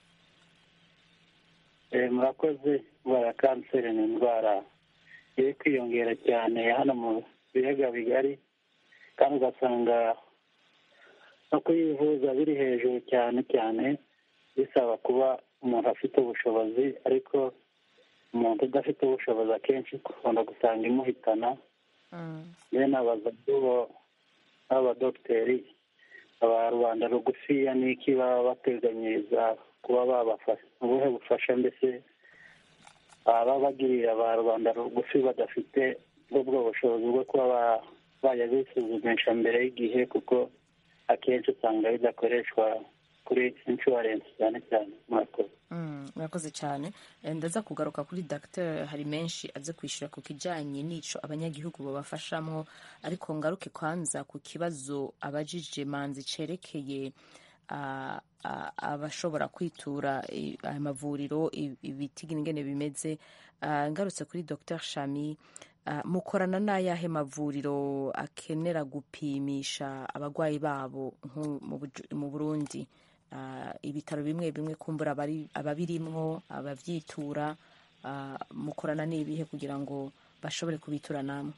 Speaker 5: Eh, murakoze indwara ya kanseri ni indwara iri kwiyongera cyane hano mu biyaga bigari kandi ugasanga no kuyivuza biri hejuru cyane cyane bisaba kuba umuntu afite ubushobozi ariko umuntu udafite ubushobozi akenshi ukunda gusanga imuhitana
Speaker 1: Mm,
Speaker 5: bene abazadubo n'abadogiteri aba rubanda rugufiya n'iki baba bateganyiriza kuba babafasha ubuhe bufasha mbese baba bagirira ba rubanda rugufi badafite ubwo bushobozi bwo kuba ba- bajya bisuzumisha mbere y'igihe kuko akenshi usanga bidakoreshwa kuri inshuwarensi cyane cyane murakoze
Speaker 1: Mm, murakoze cyane Eh, ndaza kugaruka kuri dr hari menshi aze kwishyura ku kijyanye n'ico abanyagihugu babafashamo ariko ngaruke kwanza ku kibazo abajije manzi cerekeye ah, ah, abashobora kwitura i- aya mavuriro i- ibiti ingene bimeze Ah, ngarutse kuri dr shami ah, mukorana n'ayahe mavuriro akenera gupimisha abarwayi babo nko mu Buju- mu burundi Ah, ibitaro bimwe bimwe kumbura abari- ababirimwo abavyitura ah, mukorana n'ibihe kugira ngo bashobore kubitura namwe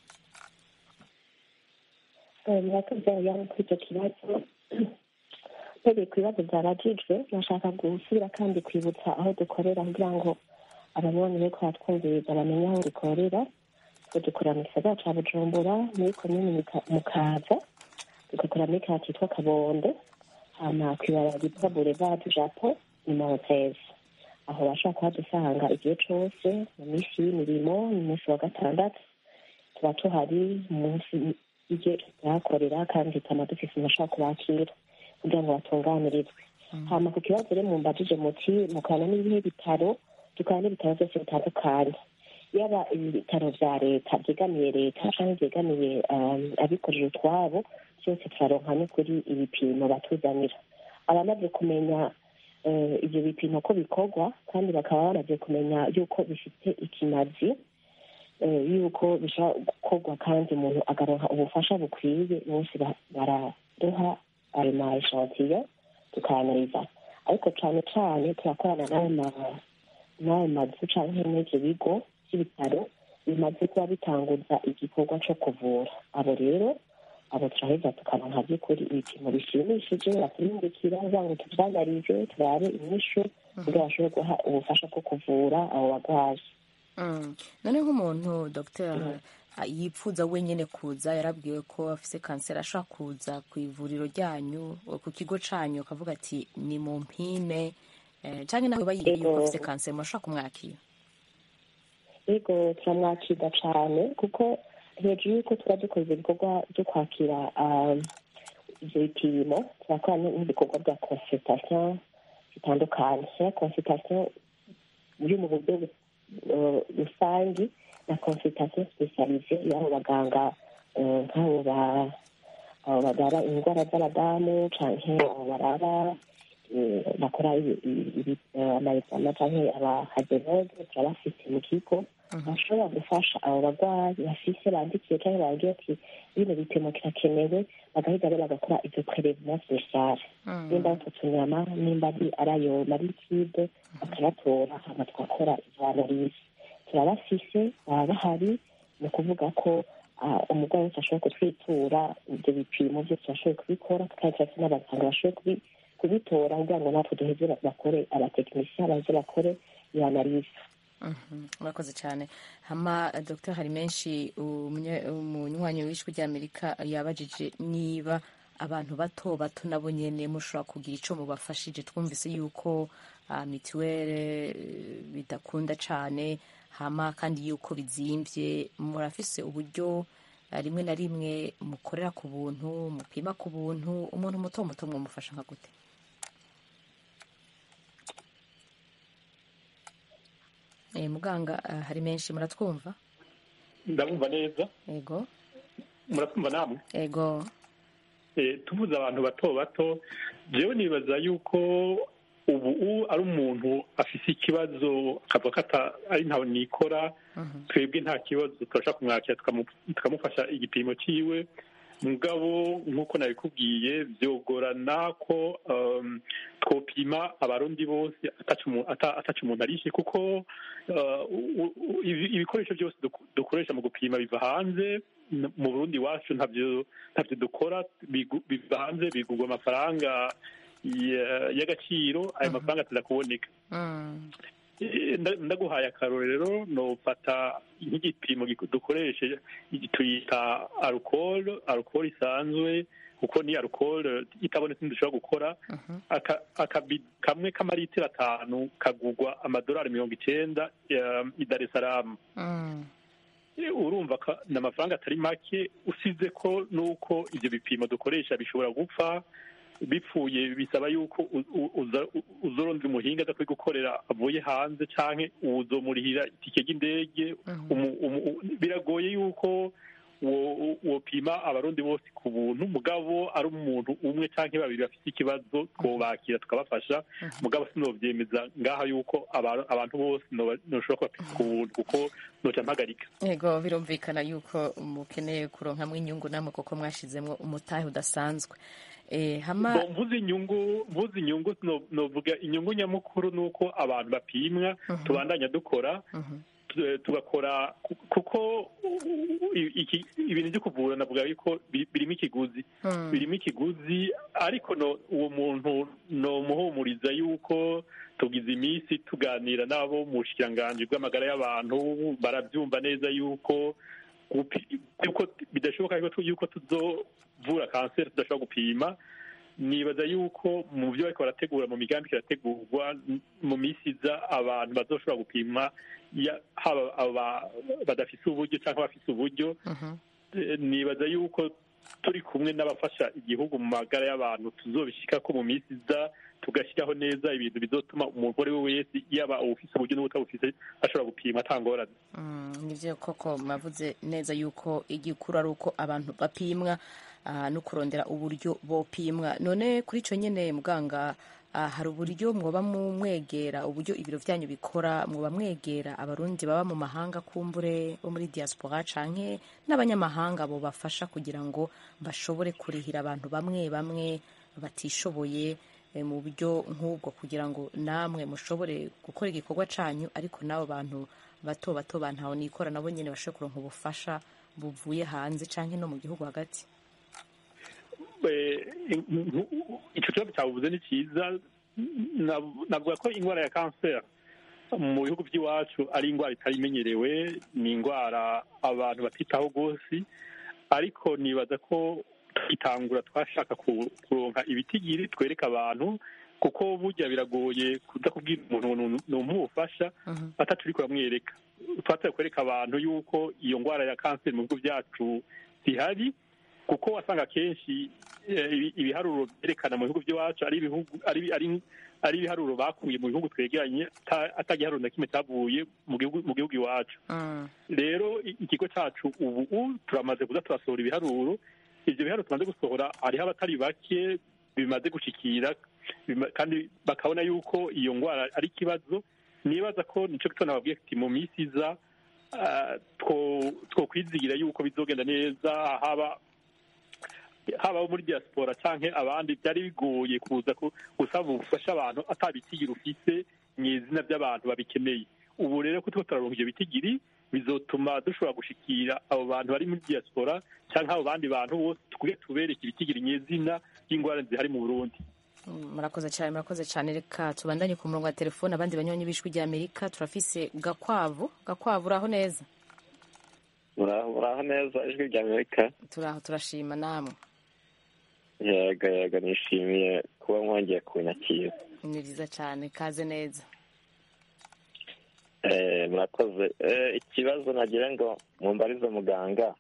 Speaker 6: murakoze yaba kuri icyo kibazo mpereye ku bibazo byabajijwe nashaka gusubira kandi kwibutsa aho dukorera kugira ngo abanywanyi be kwa twumviriza bamenye aho dukorera twe dukorera mu gisagara ca bujumbura muri komini Muka- mukaza tugakorera muri kara kitwa kabondo hama kwibara ryitwa boulevard japo ni mawotezi aho bashobora kuhadusanga igihe cose mu minsi y'mirimo mu munsi wa gatandatu tuba tuhari munsi igihe tuhakorera kandi tukaba dufise amashaka kubakira kugira ngo batunganirizwe hama ku kibazo rero mumbajije muti mukorana n'ibihe bitaro dukorana n'ibitaro byose bitandukanye yaba ibitaro vya leta vyegamiye leta canke vyegamiye um, abikorera utwabo byose turaronka n'ukuri ibipimo batuzanira abamaze kumenya eh, ivyo bipimo ko bikorwa kandi bakaba bamaze kumenya yuko bifite ikimazi eh, yuko bishobora gukorwa kandi umuntu agaronka ubufasha bukwiye bose ba- baraduha ayo ma eshantiyo tukayanariza ariko cane cane turakorana n'ayo ma- n'ayo mazu canke n'ivyo bigo vy'ibitaro bimaze kuba bitanguza igikorwa co kuvura abo rero abo turaheza tukaronka by'ukuri ibipimo bishimishije baturindikira kugira ngo tuvyanarize turabe inyishu kugira bashobore guha ubufasha bwo kuvura abo bagwayi
Speaker 1: Mm. none nk'umuntu dr yipfuza wenyine kuza yarabwiwe ko afise kanseri ashobora kuza ku ivuriro ryanyu ku kigo canyu akavuga ati ni mu mpime eh, canke nawe bayigiye yuko afise kanseri murashobora kumwakira
Speaker 6: yego turamwakira cane kuko hejuru y'uko tuba dukoze ibikorwa byo kwakira um, ivyo bipimo turakora n'ibikorwa bya consultation bitandukanye ya consultation yo mu buryo bu- eh, rusangi na consultation specialise y'abo baganga eh, nk'abo ba- abo baraba indwara z'abadamu canke abo baraba eh, bakora ibi- ibi- ibi- eh, amayexama canke abahadenoge turabafite mu kigo bashobora gufasha abo barwayi bafise bandikiye canke bababwiye ati bino bipimo kirakenewe bagahita rero bagakora ivyo prelevement speciale nimba ari utwo tunyama nimba ari ari ayo marikide bakayatora hama tugakora izo analyse turabafise baba bahari ni ukuvuga ko ah, umurwayi wese ashobora kutwitura ibyo bipimo byose bashoboye kubikora kandi turafise n'abaganga bashoboye kubi- kubitora kugira ngo natwe duheze bakore abatekinisiya baheze bakore iyo analyse
Speaker 1: Mhm, murakoze cyane hama eh, dr hari menshi umunye- umunywanyi w'ijwi ry'amerika yabajije niba abantu bato bato nabo nyene mushobora kugira ico mubafashije twumvise yuko ah, mituwere eh, bidakunda cane hama kandi yuko bizimvye murafise uburyo eh, rimwe na rimwe mukorera ku buntu mupima ku buntu umuntu muto muto mwumufasha nka gute Eh, muganga eh, hari menshi muratwumva
Speaker 3: ndabumva neza
Speaker 1: ego
Speaker 3: muratwumva namwe
Speaker 1: ego
Speaker 3: Eh, tuvuze abantu bato bato jewe nibaza yuko ubu u- ari umuntu afise ikibazo akavuga ko ata- ari ntawe nikora twebwe nta kibazo turashaka kumwakira tukamu- tukamufasha igipimo ciwe mugabo nk'uko nabikubwiye vyogorana ko um, twopima abarundi bose ataco umu- ata- ataco umuntu arishe kuko uh, u- u- ibi- ibikoresho byose duku- dukoresha mu gupima biva hanze n- mu burundi iwacu ntavyo ntavyo dukora bigu- biva hanze bigurwa amafaranga ya- y'agaciro ayo mafaranga ataza kuboneka
Speaker 1: Mm.
Speaker 3: Eh, nda- ndaguhaye akarorero nofata nk'igipimo giku- dukoreshe igi- tuyita alcohol alcohol isanzwe kuko ni alcohol itabonetse ntidushobora gukora aka- akabido kamwe k'amaritiro atanu kagurwa amadolari mirongo icenda eh, i dar es salaam
Speaker 1: Mm.
Speaker 3: Eh, urumva ko ni amafaranga atari make usize ko n'uko ibyo bipimo dukoresha bishobora gupfa bipfuye bisaba yuko u- u- uza- u- uzorondera umuhinga aza gukorera avuye hanze canke uzomurihira itike ry'indege umu- umu- u- biragoye yuko wo- wopima abarundi bose ku buntu mugabo ari umuntu umwe canke babiri bafite ikibazo twobakira tukabafasha mugabo sinovyemeza ngaha yuko aba- abantu bose noba- noshobora kubapima ku buntu kuko noca mpagarika
Speaker 1: yego birumvikana yuko mukeneye kuronkamwo inyungu namwe kuko mwashizemwo umutahe udasanzwe Eh, hama
Speaker 3: Bo, mvuze inyungu mvuze inyungu no- novuga inyungu nyamukuru ni uko abantu bapimwa tubandanya dukora tu- tugakora ku- kuko i- iki- ibintu byo kuvura navuga yuko bi- birimo ikiguzi
Speaker 1: Mm.
Speaker 3: birimo ikiguzi ariko no uwo muntu nomuhumuriza yuko tugize iminsi tuganira n'abo mu bushikiranganji bw'amagara y'abantu barabyumva neza yuko gupi- yuko bidashoboka yuko- yuko tuzovura kanseri tudashobora gupima nibaza yuko mu byo bariko barategura mu migambi kirategurwa n- mu minsi iza abantu bazoshobora gupima ya- haba aba- badafise uburyo cyangwa abafise uburyo Eh, nibaza yuko turi kumwe n'abafasha igihugu mu magara y'abantu tuzobishika ko mu minsi iza tugashyiraho neza ibintu bizotuma umuntu uwo ari we wese yaba uwufise uburyo n'ubutabufise ashobora gupima atangorane
Speaker 1: Mm, nivyo koko mwavuze neza yuko igikuru ari uko abantu bapimwa ah, no kurondera uburyo bopimwa none kuri ico nyene muganga ah, hari uburyo mwoba mumwegera uburyo ibiro vyanyu bikora mwoba mwegera abarundi baba mu mahanga kumbure bo muri diaspora canke n'abanyamahanga bo bafasha kugira ngo bashobore kurihira abantu bamwe bamwe batishoboye eh, mu buryo nk'ubwo kugira ngo namwe mushobore gukora igikorwa canyu ariko n'abo bantu bato bato bantaho nikora nabo nyene bashobore kuronka ubufasha buvuye hanze canke no mu gihugu hagati
Speaker 3: Eh, in- ico kibazo cyabuvuze ni cyiza Nav- navuga ko indwara ya kanseri mu bihugu by'iwacu ari indwara itari imenyerewe ni indwara abantu batitaho rwose ariko nibaza ko twitangura twashaka ku- kuronka ibitigiri twereka abantu kuko burya biragoye kuza kubwira umuntu ni umufasha ataturi kuramwereka twatse kwereka abantu yuko iyo ndwara ya kanseri mu bihugu byacu zihari kuko wasanga kenshi eh, ibi- ibiharuro byerekana mu bihugu by'iwacu ari ibihugu ari ari ari ibiharuro bakuye mu bihugu twegeranye ata- atagiharuro na kimwe cyavuye mu gihugu mu gihugu iwacu rero i- ikigo cyacu ubu ubu turamaze kuza turasohora ibiharuro ibyo biharuro tumaze gusohora hariho abatari bake bimaze gushikira bima- kandi bakabona yuko iyo ndwara ari ikibazo nibaza ko nico gito nababwiye ati mu minsi iza ah, two- twokwizigira yuko bizogenda neza haba haba abo muri diaspora canke abandi byari bigoye kuza ku- gusaba ubufasha abantu atabitigiri ufise mu izina by'abantu babikeneye ubu rero ko turiko turaronka ivyo bitigiri bizotuma dushobora gushikira abo bantu bari muri diaspora canke abo bandi bantu bose tukuge tubereke ibitigiri nyezina y'ingwara zihari mu burundi
Speaker 1: Mm, murakoze cyane murakoze cyane reka tubandanye ku murongo wa telefone abandi banywanyi b'ijwi rya amerika turafise gakwavu gakwavu uraho neza
Speaker 9: Uraho uraho neza ijwi rya Amerika
Speaker 1: turaho turashima namwe
Speaker 9: yego yego nishimiye kuba mwongeye kunyakira
Speaker 1: ni byiza cyane kaze neza
Speaker 9: Eh, murakoze Eh, ikibazo nagira ngo mumbarize muganga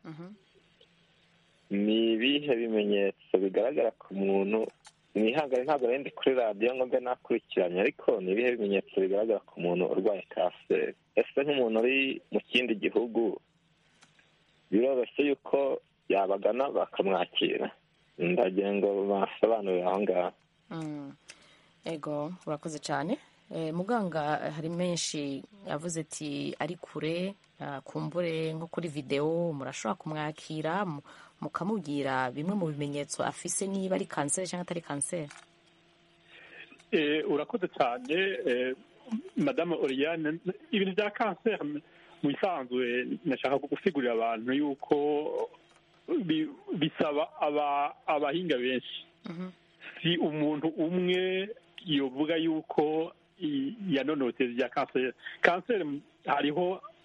Speaker 9: ni ibihe bimenyetso bigaragara ku muntu mwihangane ntabwo nari ndi kuri radiyo ngo mbe nakurikiranye ariko ni ibihe bimenyetso bigaragara ku muntu urwaye kanseri ese nk'umuntu uri mu kindi gihugu biroroshye yuko yabagana bakamwakira ndagira ngo basobanurire aho ngaho
Speaker 1: Mm. ego urakoze cyane Eh, muganga eh, hari menshi yavuze ati ari kure ah, kumbure nko kuri videwo murashobora kumwakira mu- mukamubwira bimwe mu bimenyetso afise niba ari kanseri cyangwa atari kanseri
Speaker 3: Eh, urakoze cyane eh, madame oriane ibintu bya kanseri mu bisanzwe nashaka gusigurira abantu yuko bi- bisaba aba- abahinga benshi si umuntu umwe yovuga yuko i- yanonotse bya kanseri kanseri hariho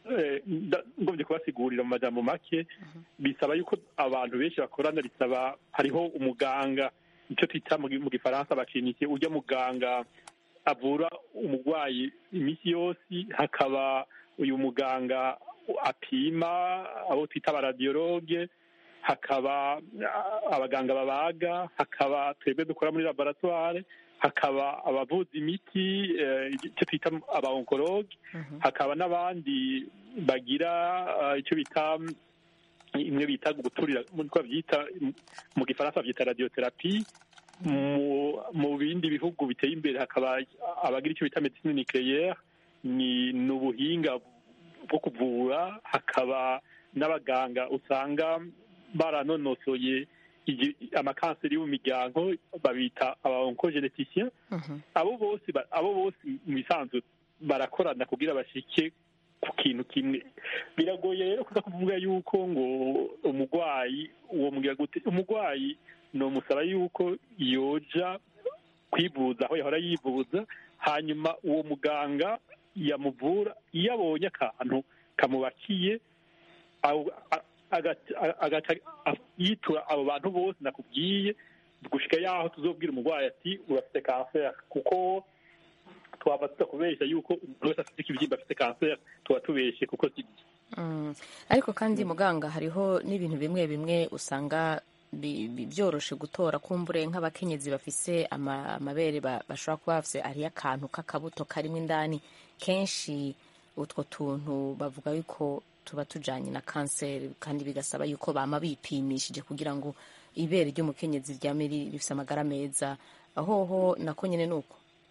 Speaker 3: eh, nda- ngombye kubasigurira mu majambo make bisaba yuko abantu benshi bakorana bisaba hariho umuganga icyo twita mu gi- mu gifaransa abakinike ujya muganga avura umurwayi iminsi yose hakaba uyu muganga apima abo twita abaradiyologe hakaba ah, abaganga babaga hakaba twebwe dukora muri laboratoire hakaba abavuza imiti eh, icyo twita abaonkologe hakaba n'abandi bagira ah, icyo bita imwe bita guturira nkuko babyita mu gifaransa babyita radiotherapie mu mu bindi bihugu biteye imbere hakaba abagira icyo bita medicine nucléaire ni ni ubuhinga bwo kuvura hakaba n'abaganga usanga baranonosoye igi- amakanseri yo mu miryango babita aba oncogeneticien abo bose ba- abo bose mu bisanzwe barakorana kugira bashike ku kintu kimwe biragoye rero kuza kuvuga yuko ngo umurwayi uwo mbwira gute umurwayi nomusaba yuko yoja kwivuza aho yahora yivuza hanyuma uwo muganga yamuvura iyo abonye akantu kamubakiye aho- a- agaca- a- agaca a- yitura abo bantu bose nakubwiye gushika yaho tuzobwira umurwayi ati urafite kanseri kuko twaba tutakubeshya yuko umuntu wese afite ikibyimba afite kanseri tuba tubeshye kuko si
Speaker 1: Mm. ariko kandi muganga hariho n'ibintu bimwe bimwe usanga bi- bi- byoroshe gutora kumbure nk'abakenyezi bafise ama- amabere ba- bashobora kuba bafise hariyo akantu k'akabuto karimo indani kenshi utwo tuntu bavuga yuko tuba tujanye na kanseri kandi bigasaba yuko bama bipimishije kugira ngo ibere ry'umukenyezi ryame ri- rifise amagara meza ahoho nako nyene nuko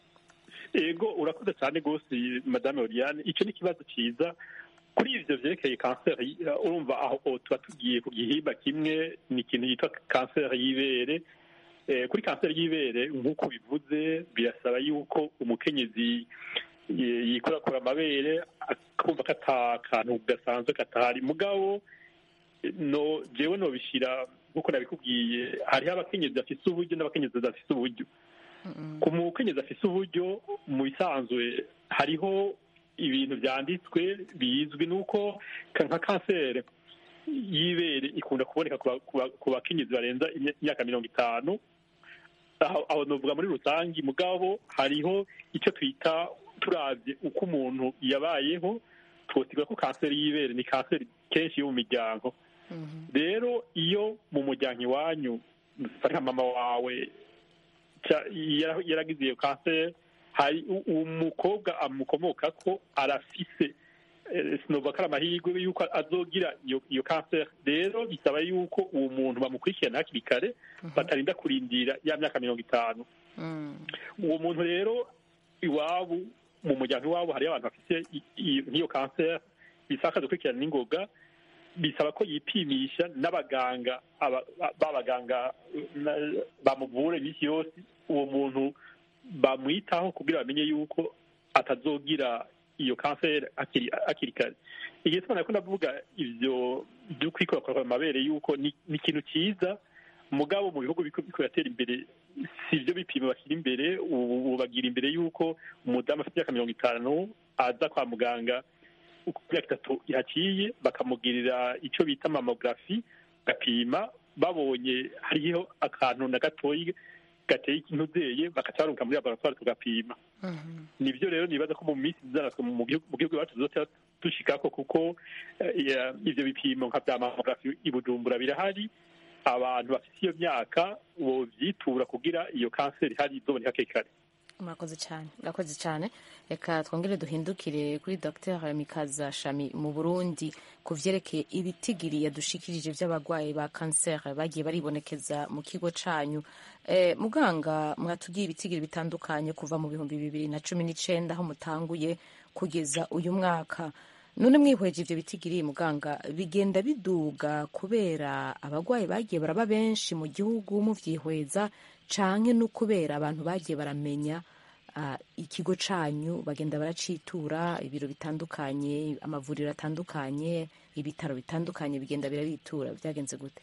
Speaker 3: ego urakoze cyane rwose madame oriane icyo ni ikibazo cyiza kuri ibyo byerekeye kanseri uh, urumva aho aho tuba tugiye ku gihimba kimwe ni ikintu yitwa kanseri y'ibere Eh, kuri kanseri y'ibere nk'uko bivuze birasaba yuko umukenyezi yi- yikorakora amabere akumva ko ata kantu gasanzwe katahari mugabo no jewe nobishyira nk'uko nabikubwiye hariho abakenyezi bafise uburyo n'abakenyezi badafise uburyo ku mukenyezi afise uburyo mu bisanzwe hariho ibintu byanditswe bizwi nuko ka- nka kanseri y'ibere ikunda kuboneka ku ba- ku ba- ku bakenyezi barenza imya- imyaka mirongo itanu aho aho novuga muri rusange mugabo hariho icyo twita turavye uko umuntu yabayeho twosigura ko kanseri y'ibere ni kanseri kenshi yo mu miryango rero iyo mu muryango iwanyu nka mama wawe ca- yara- yaragize iyo kanseri hari u- umukobwa amukomoka ko arafise eh, sinova ko ari amahirwe yuko azogira iyo iyo kanseri rero bisaba yuko uwo muntu bamukurikirana hakiri kare batarinda kurindira ya myaka mirongo itanu uwo muntu rero iwabo mu muryango iwabo hariyo abantu bafite i- i- nk'iyo kanseri bisaba gukurikirana n'ingoga bisaba ko yipimisha n'abaganga aba- ba- b'abaganga na- bamuvura iminsi yose uwo muntu bamwitaho kugira bamenye yuko atazogira iyo kanseri akiri akiri kare igihe tubona ko ndavuga ibyo byo kwikorakora amabere yuko ni ni ikintu cyiza mugabo mu bihugu biko biko biratera imbere si ibyo bipimo bashyira imbere ubu ubu bagira imbere yuko umudamu afite imyaka mirongo itanu aza kwa muganga uko imyaka itatu yaciye bakamugirira icyo bita mamografi gapima babonye hariho akantu na gatoyi gateye intubyeye bakacaruka muri laboratoire tugapima nibyo rero nibaza ko mu minsi izanatwe mu gihugu mu gihugu iwacu tuzoca dushikako kuko eh, ya- ivyo bipimo nka vya mamografi i bujumbura birahari abantu bafite iyo myaka bovyitura kugira iyo kanseri ihari izoboneka hakiri kare
Speaker 1: murakoze cyane murakoze cyane reka twongere duhindukire kuri dr mikaza shami mu burundi ku vyerekeye ibitigiri yadushikirije vy'abarwayi ba kanseri bagiye baribonekeza mu kigo canyu e, muganga mwatubwiye ibitigiri bitandukanye kuva mu bihumbi bibiri na cumi n'icenda aho mutanguye kugeza uyu mwaka none mwihweje ivyo bitigiri muganga bigenda biduga kubera abarwayi bagiye baraba benshi mu gihugu muvyihweza canke no kubera abantu bagiye baramenya ah, ikigo canyu bagenda baracitura ibiro bitandukanye amavuriro atandukanye ibitaro bitandukanye bigenda birabitura byagenze gute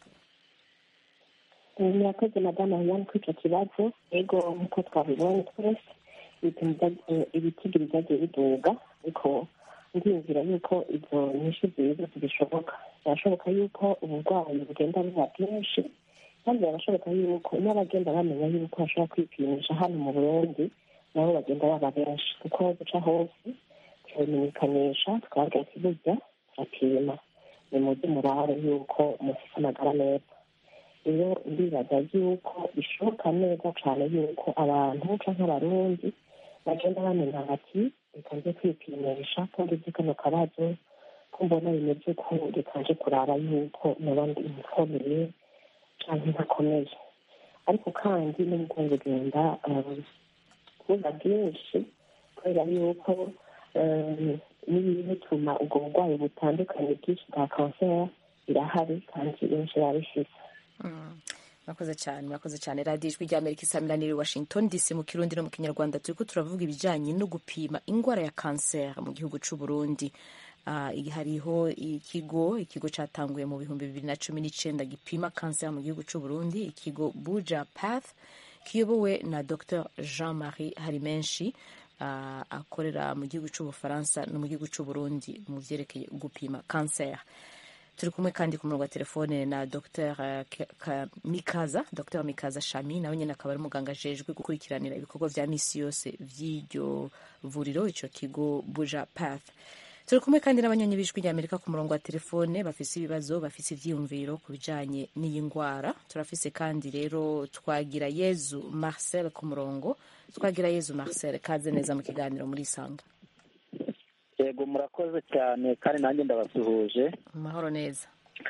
Speaker 6: murakoze madamu Ariane kuri icyo kibazo ego nk'uko twabibonye twese ibipimo bya- eh, ibitigiri byagiye biduga ariko ndiyumvira yuko izo nyinshi ziza zibishoboka birashoboka yuko uburwayi bugenda buba bwinshi kandi birashoboka yuko n'abagenda bamenya yuko bashobora kwipimisha hano mu burundi nabo bagenda baba benshi kuko duca hose turamenyekanisha twabwira ati burya turapima ni muzi murare yuko mufite amagara meza rero ndibaza yuko bishoboka neza cyane yuko abantu cyangwa abarundi bagenda bamenya bati reka nze kwipimisha ko ngize kano kabazo ko mbona bimeze ko reka nje kuraba yuko noba ndi umukomeye cyangwa ntakomeye ariko kandi n'ubwo bugenda buba bwinshi kubera yuko n'ibituma ubwo burwayi butandukanye bwinshi bwa kanseri birahari kandi benshi babifite
Speaker 1: murakoze cyane murakoze cyane radiyo ijwi rya amerika isamiraniye washington dc mu kirundi no mu kinyarwanda turi ko turavuga ibijyanye no gupima indwara ya kanseri mu gihugu cy'u burundi hariho ikigo ikigo cyatanguye mu bihumbi bibiri na cumi n'icyenda gipima kanseri mu gihugu cy'u burundi ikigo buja path kiyobowe na dr jean marie harimenshi akorera mu gihugu cy'ubufaransa no mu gihugu cy'u burundi mu byerekeye gupima kanseri turi kumwe kandi ku murongo wa telefone na dr mikaza dr mikaza shami nawe nyine akaba ari umuganga ajejwe gukurikiranira ibikorwa bya misi yose by'iryo vuriro icyo kigo buja path turi kumwe kandi n'abanyonyi b'ijwi rya amerika ku murongo wa telefone bafise ibibazo bafise ivyiyumviro ku bijanye n'iyi ngwara turafise kandi rero twagira yezu marcel ku murongo twagira yezu marcel kaze neza mu kiganiro muri isanga
Speaker 10: yego murakoze cyane kandi nanjye ndabasuhuje
Speaker 1: amahoro neza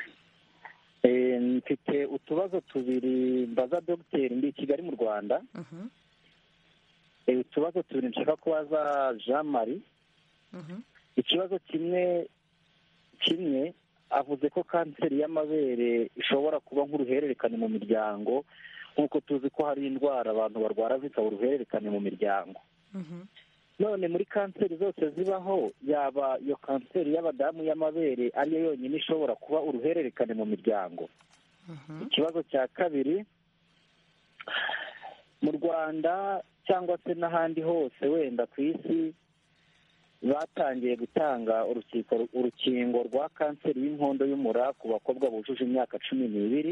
Speaker 10: mfite utubazo tubiri mbaza dogiteri ndi i kigali mu rwanda utubazo tubiri nshaka kubaza jean marie ikibazo kimwe kimwe avuze ko kanseri y'amabere ishobora kuba nk'uruhererekane mu miryango nk'uko tuzi ko hari indwara abantu barwara zikaba uruhererekane mu miryango none muri kanseri zose zibaho yaba iyo kanseri y'abadamu y'amabere ariyo yonyine ishobora kuba uruhererekane mu miryango ikibazo cya kabiri mu rwanda cyangwa se n'ahandi hose wenda ku isi batangiye gutanga urukingo rwa kanseri y'inkondo y'umura ku bakobwa bujuje imyaka cumi n'ibiri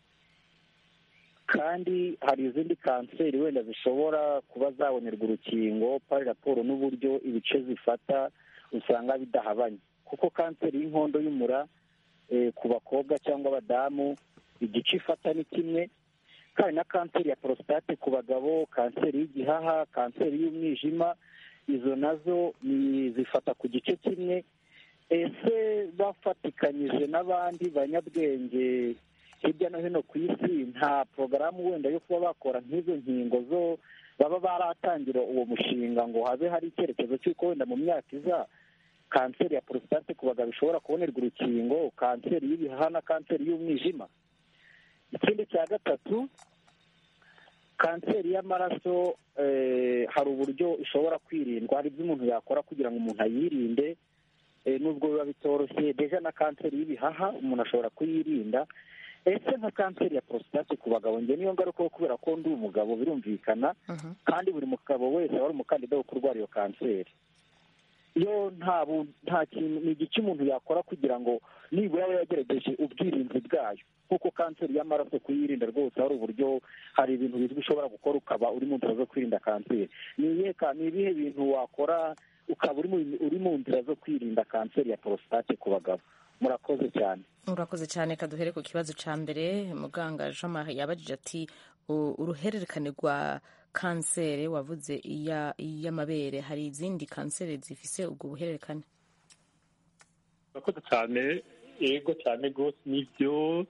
Speaker 10: kandi hari izindi kanseri wenda zishobora kuba zabonerwa urukingo pari raporo n'uburyo ibice zifata usanga bidahabanye kuko kanseri y'inkondo y'umura ku bakobwa cyangwa abadamu igice ifata ni kimwe kandi na kanseri ya porositate ku bagabo kanseri y'igihaha kanseri y'umwijima izo nazo zifata ku gice kimwe ese bafatikanyije n'abandi banyabwenge hirya no hino ku isi nta porogaramu wenda yo kuba bakora nk'izo nkingo zo baba baratangira uwo mushinga ngo habe hari icyerekezo cy'uko wenda mu myaka iza kanseri ya porositate ku bagabo ishobora kubonerwa urukingo kanseri y'ibihaha na kanseri y'umwijima ikindi cya gatatu kanseri y'amaraso hari uburyo ishobora kwirindwa hari ibyo umuntu yakora kugira ngo umuntu ayirinde nubwo biba bitoroshye deja na kanseri y'ibihaha umuntu ashobora kuyirinda ese nka kanseri ya porositate ku bagabo njye niyo ngaruka kubera ko ndi umugabo birumvikana kandi buri mugabo wese aba ari umukandida wo kurwara iyo kanseri iyo nta kintu ni igiki umuntu yakora kugira ngo nibura aba yagerageje ubwirinzi bwayo nk'uko kanseri y'amaraso kuyirinda rwose hari uburyo hari ibintu bizwi ushobora gukora ukaba uri mu nzira zo kwirinda kanseri ni ibihe bintu wakora ukaba uri mu nzira zo kwirinda kanseri ya porositate ku bagabo murakoze cyane
Speaker 1: urakoze cyane kaduhere ku kibazo cya mbere muganga jean marie yabajije ati uruhererekane rwa kanseri wavuze iy'amabere hari izindi kanseri zifise ubwo buhererekane
Speaker 3: urakoze cyane yego cyane rwose nibyo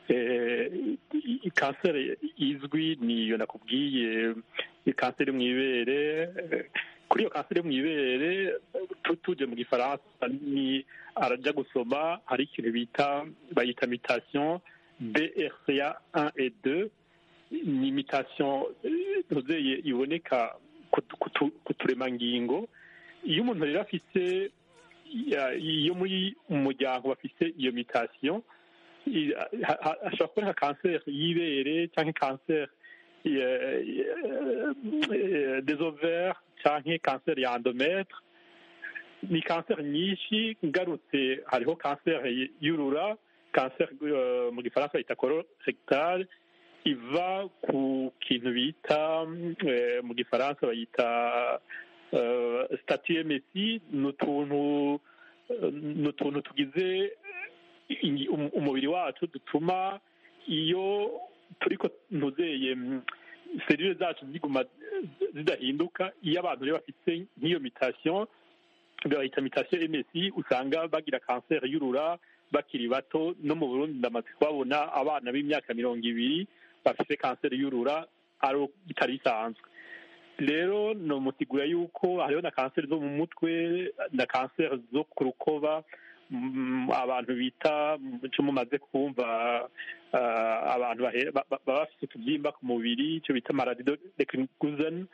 Speaker 3: kanseri izwi niyo nakubwiye kanseri mu ibere kuri iyo kanseri yo mu ibere tujye mu gifaransa ni arajya gusoma hari ikintu bita bayita mutation brca 1 et 2 ni mutation iboneka ku turemangingo iyo umuntu rero afite iyo muri umuryango bafite iyo mutation ashobora kubona kanseri y'ibere cyangwa kanseri des ovaires cyangwa kanseri ya endometre ni kanseri nyinshi ngarutse hariho kanseri y'urura kanseri eh, mu gifaransa bayita colorectal iva ku kintu bita eh, mu gifaransa bayita eh, statue mesi ni utuntu eh, ni utuntu tugize ingi- um- umubiri wacu dutuma iyo turiko ntuzeye mm, serire zacu ziguma zidahinduka iyo abantu rero bafite nk'iyo mutation bayita mutation MSI usanga bagira kanseri y'urura bakiri bato no mu Burundi ndamaze kubabona abana b'imyaka mirongo ibiri bafite kanseri y'urura ari bitari bisanzwe rero nomusigura yuko hariho na kanseri zo mu mutwe na kanseri zo ku rukoba mm, abantu bita icyo mumaze kumva ah, abantu bahe- ba- ba- baba bafite utubyimba ku mubiri icyo bita maladi de Kriguzan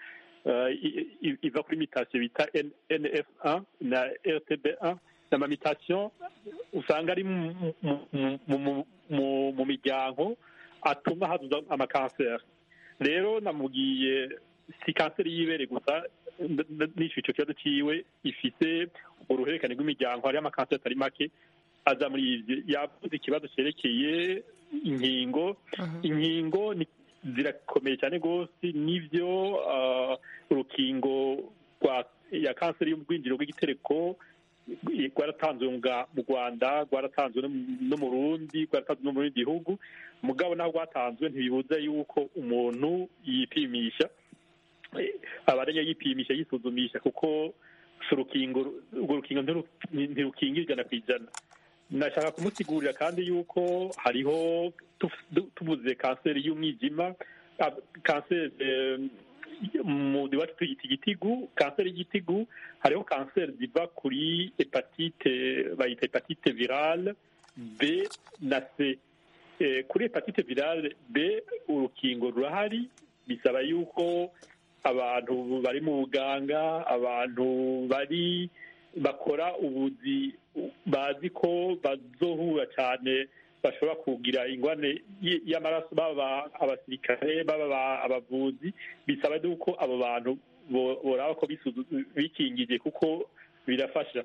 Speaker 3: iva kuri mutation bita N- NF1 na RTB1 ni amamitation usanga ari mu- mu- mu- mu- mu- mu miryango atuma haduza amakanseri rero namubwiye si kanseri y'ibere gusa n- n- n'icyo icyo kibazo cyiwe ifite uruhererekane rw'imiryango hariho amakanseri atari make aza muri ibyo yavuze ikibazo cyerekeye inkingo inkingo ni- zirakomeye cyane rwose n'ibyo ah, urukingo rwa ya kanseri y'ubwinjiro bw'igitereko rwaratanzwe mu Ga- mu rwanda rwaratanzwe no mu- no mu rundi rwaratanzwe no mu bindi bihugu mugabo naho rwatanzwe ntibibuza yuko umuntu yipimisha Eh, abarenya yipimisha yisuzumisha kuko si urukingo urwo rukingo ntiru- ntirukingira ijana ku ijana nashaka kumusigurira kandi yuko hariho tuf- du- tuvuze kanseri y'umwijima ah, kanseri eh, mu iwacu tuyita igitigu kanseri y'igitigu hariho kanseri ziva kuri hepatite bayita hepatite virale b na c Eh, kuri hepatite virale b urukingo rurahari bisaba yuko abantu bari mu buganga abantu bari bakora ubuzi bazi ko bazohura cyane bashobora kugira ingwane y- y'amaraso baba abasirikare baba aba- abavuzi bisaba yuko abo bantu bo- boraba ko bisuzu- bikingije kuko birafasha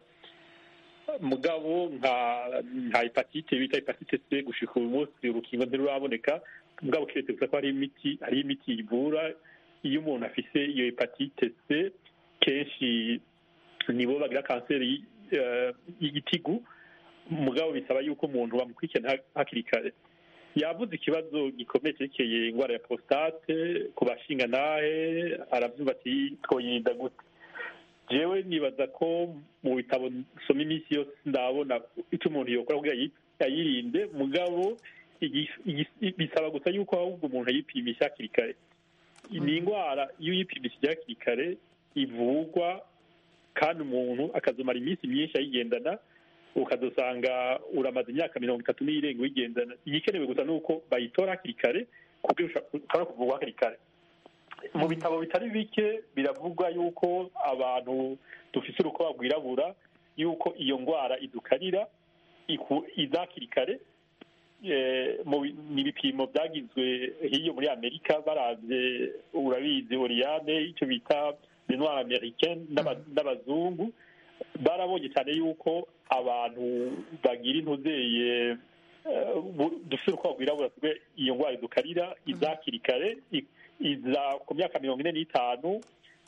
Speaker 3: mugabo nka nka hepatite bita hepatite c gushika uyu munsi urukingo ntiruraboneka mugabo keretse gusa ko hari imiti hari imiti ivura iyo umuntu afise iyo hepatite c kenshi nibo bagira kanseri eh, y'igitigu mugabo bisaba yuko umuntu bamukurikirana ha- hakiri kare yavuze ikibazo gikomeye cyerekeye indwara ya prostate ku bashingantahe arabyumva ati twoyirinda gute jewe nibaza ko mu bitabo nsoma iminsi yose ndabona icyo umuntu yokora kugira ayi- ayirinde mugabo igi- igi- bisaba gusa yuko ahubwo umuntu ayipimisha hakiri kare ni indwara iyo uyipimishije hakiri kare ivurwa kandi umuntu akazomara iminsi myinshi ayigendana ukazosanga uramaze imyaka mirongo itatu n'irenga uyigendana igikenewe gusa ni uko bayitora hakiri kare kuko ushobora kuvurwa hakiri kare mu bitabo bitari bike biravugwa yuko abantu dufite urukoba rwirabura yuko iyo ndwara idukarira iku- iza hakiri kare Eh, mu bi- ni ibipimo byagizwe hiyo muri amerika baravye urabizi oriyane icyo bita noir americaine n'aba- n'abazungu barabonye cyane yuko abantu bagira intuzeye eh, bu- dufite urukoba rwirabura twe iyo ndwara idukarira iza hakiri kare i- iza ku myaka mirongo ine n'itanu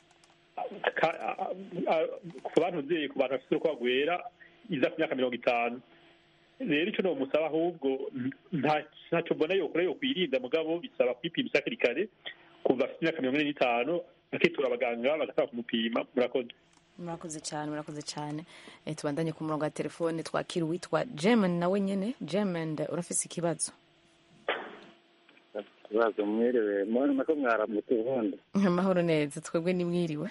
Speaker 3: ka- a- a- ku bantu uzeye ku bantu bafite urukoba rwera iza ku myaka mirongo itanu rero icyo nomusaba ahubwo nta- ntacyo mbona yokora yokwirinda mugabo bisaba kwipimisha hakiri kare kuva afite imyaka mirongo ine n'itanu bakitura abaganga bagasaba kumupima murakoze
Speaker 1: murakoze cyane murakoze cyane Eh, tubandanye ku murongo wa telefone twakira uwitwa German nawe nyene German urafise ikibazo
Speaker 11: ikibazo mwiriwe mubona nako mwaramutse ubundi
Speaker 1: amahoro neza twebwe nimwiriwe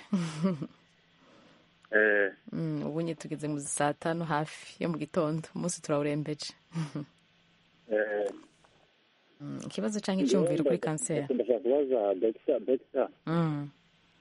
Speaker 11: eh
Speaker 1: Mm, ubu nye tugeze mu saa tanu hafi yo mu gitondo umunsi turawurembeje
Speaker 11: eh
Speaker 1: Mm, ikibazo cyangwa icyumviro kuri kanseri
Speaker 11: ndashaka kubaza dogita dogita
Speaker 1: Mm,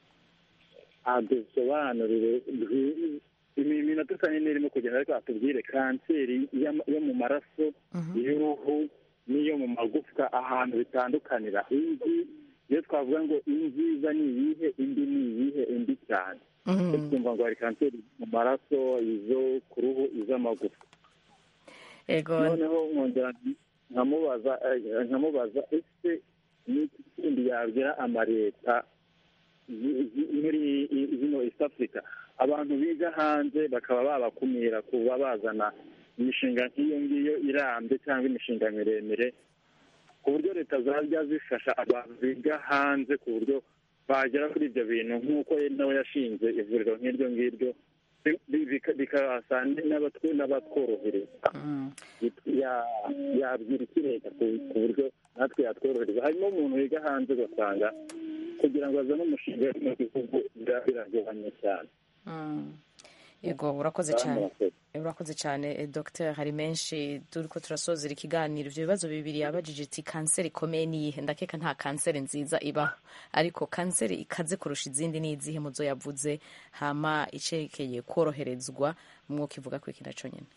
Speaker 11: adusobanurire bwi- imi- iminota isa n'irimo kugenda ariko atubwire kanseri y'ama- yo mu maraso iy'uruhu n'iyo mu magufwa ahantu bitandukanira Iyi- iyo twavuga ngo inziza ni iyihe indi ni iyihe indi cyane twumva ngo hari kanseri mu maraso izo ku ruhu iz'amagufa noneho nkongera nkamubaza nkamubaza ese n'iki kindi yabwira amaleta muri zino east africa abantu biga hanze bakaba babakumira kuba bazana imishinga nk'iyo ngiyo irambye cyangwa imishinga miremire ku buryo leta zajya zifasha abantu biga hanze ku buryo bagera kuri ibyo bintu nk'uko nawe yashinze ivuriro nk'iryo ngiryo bikasa n'abatworohereza yabwira iki leta ku buryo natwe yatworohereza harimo umuntu wiga hanze ugasanga kugira ngo azane umushinga mu gihugu biragoranye cyane
Speaker 1: yego urakoze cyane urakoze cyane dogiteri hari menshi turi ko turasozera ikiganiro ibyo bibazo bibiri yabajije iti kanseri ikomeye niyihe ndakeka nta kanseri nziza ibaho ariko kanseri ikaze kurusha izindi ni izihe muzo yavuze hama icekeye koroherezwa mwuka ivuga ko iki nacyo nyine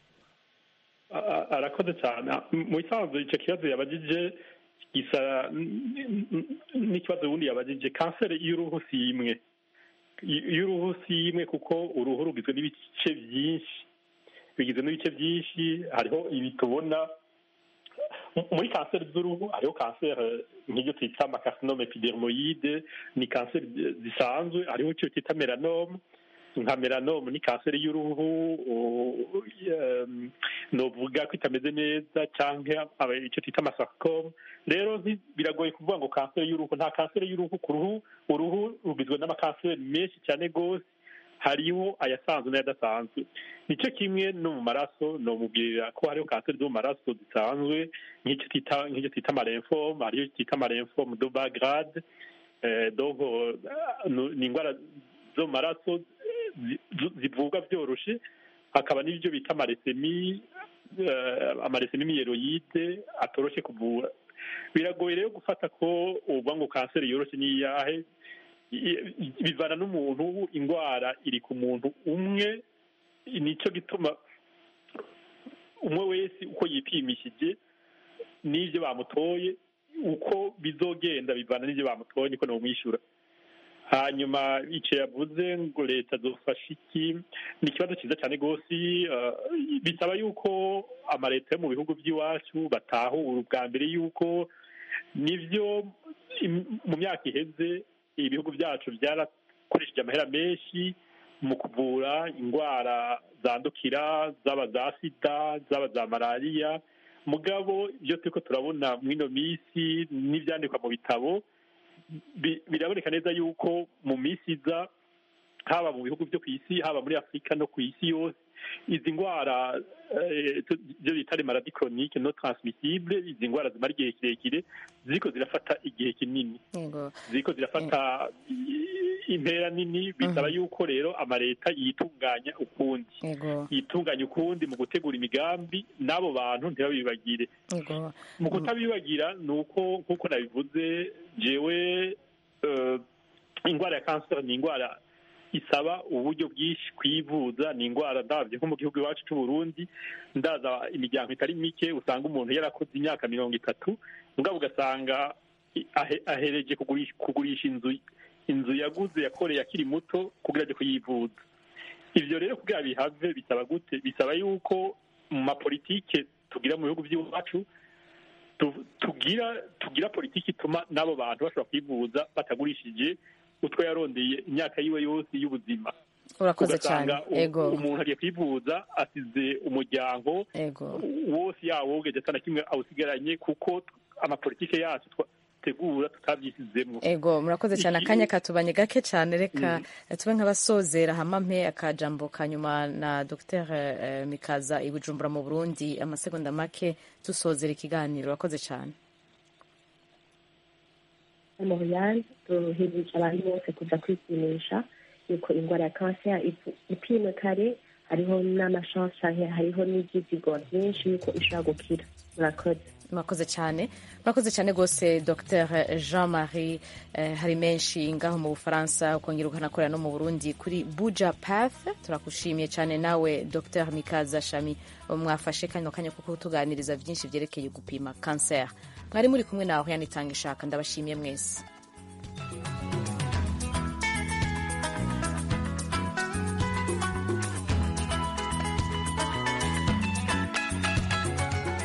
Speaker 3: arakoze cyane mu bisanzwe icyo kibazo yabajije gisa n'ikibazo ubundi yabajije kanseri y'uruhu si imwe y'uruhu si imwe kuko uruhu rugizwe n'ibice byinshi bigizwe n'ibice byinshi hariho ibi tubona muri kanseri z'uruhu hariho kanseri nk'ibyo twita amakasinome epidermoyide ni kanseri zisanzwe hariho icyo twita melanome nka melanome ni kanseri y'uruhu novuga ko itameze neza cyangwa icyo twita amasarcome rero biragoye kuvuga ngo kanseri y'uruhu nta kanseri y'uruhu ku ruhu uruhu rugizwe n'amakanseri menshi cyane rwose hariho ayasanzwe n'ayadasanzwe nicyo kimwe no mu maraso nomubwira ko hariho kanseri zo mu maraso zisanzwe nk'icyo twita nk'icyo twita amaremfome hariyo twita amaremfome do bagrade donc ni indwara zo mu maraso zivurwa byoroshye hakaba n'ibyo bita amaresemi amaresemi miyeroyide atoroshye kuvura biragoye rero gufata ko uvuga ngo kanseri yoroshye ni iyahe bivana n'umuntu indwara iri ku muntu umwe nicyo gituma umwe wese uko yipimishije n'ibyo bamutoye uko bizogenda bivana n'ibyo bamutoye niko namwishyura hanyuma icyo yavuze ngo leta zofasha iki ni ikibazo cyiza cyane rwose bisaba yuko amaleta yo mu bihugu by'iwacu batahura ubwa mbere yuko nibyo mu myaka iheze ibihugu byacu byarakoresheje amahera menshi mu kuvura indwara zandukira zaba za sida zaba za malariya mugabo ibyo turi ko turabona muri ino minsi n'ibyandikwa mu bitabo biraboneka neza yuko mu minsi iza haba mu bihugu byo ku isi haba muri afurika no ku isi yose izi ndwara ibyo bita maladi koronike no taransimisible izi ndwara zimara igihe kirekire ziriko zirafata igihe kinini ziriko zirafata intera nini bisaba yuko rero amaleta yitunganya ukundi yitunganya ukundi mu gutegura imigambi n'abo bantu ntibabibagire mu kutabibagira ni uko nk'uko nabivuze jewe indwara ya kanseri ni indwara isaba uburyo bwinshi kwivuza ni indwara ndabyo nko mu gihugu iwacu cy'u Burundi ndaza imiryango itari mike usanga umuntu yarakoze imyaka mirongo itatu mugabo ugasanga ahereje kugurisha inzu inzu yaguze yakoreye akiri muto kugira ajye kuyivuza ibyo rero kugira bihave bisaba gute bisaba yuko mu mapolitike tugira mu bihugu by'iwacu tugira tugira politiki ituma n'abo bantu bashobora kwivuza batagurishije utwo yarondeye imyaka yiwe yose y'ubuzima
Speaker 1: urakoze cyane
Speaker 3: ego umuntu agiye kwivuza asize umuryango wose yawogeje atana kimwe awusigaranye kuko amapolitike yacu tegura tutabyisizemo
Speaker 1: ego murakoze cyane akanya katubanye gake cyane reka tube nk'abasozera hamampe akajambo ka nyuma na dr mikaza i bujumbura mu burundi amasegonda make dusozera ikiganiro urakoze cyane
Speaker 6: moriane duhirije abantu bose kuza kwipimisha yuko indwara ya kanseri ipimwe kare hariho n'amashansi hariho n'ibyizigo byinshi yuko ishobora gukira murakoze
Speaker 1: murakoze cyane murakoze cyane rwose dr jean marie eh, hari menshi ngaho mu bufaransa ukongera ukanakorera no mu burundi kuri buja path turakushimiye cyane nawe dr mikaza shami mwafashe kano kanya kuko tuganiriza byinshi byerekeye gupima kanseri mwari muri kumwe nawe yanitanga ishaka ndabashimiye mwese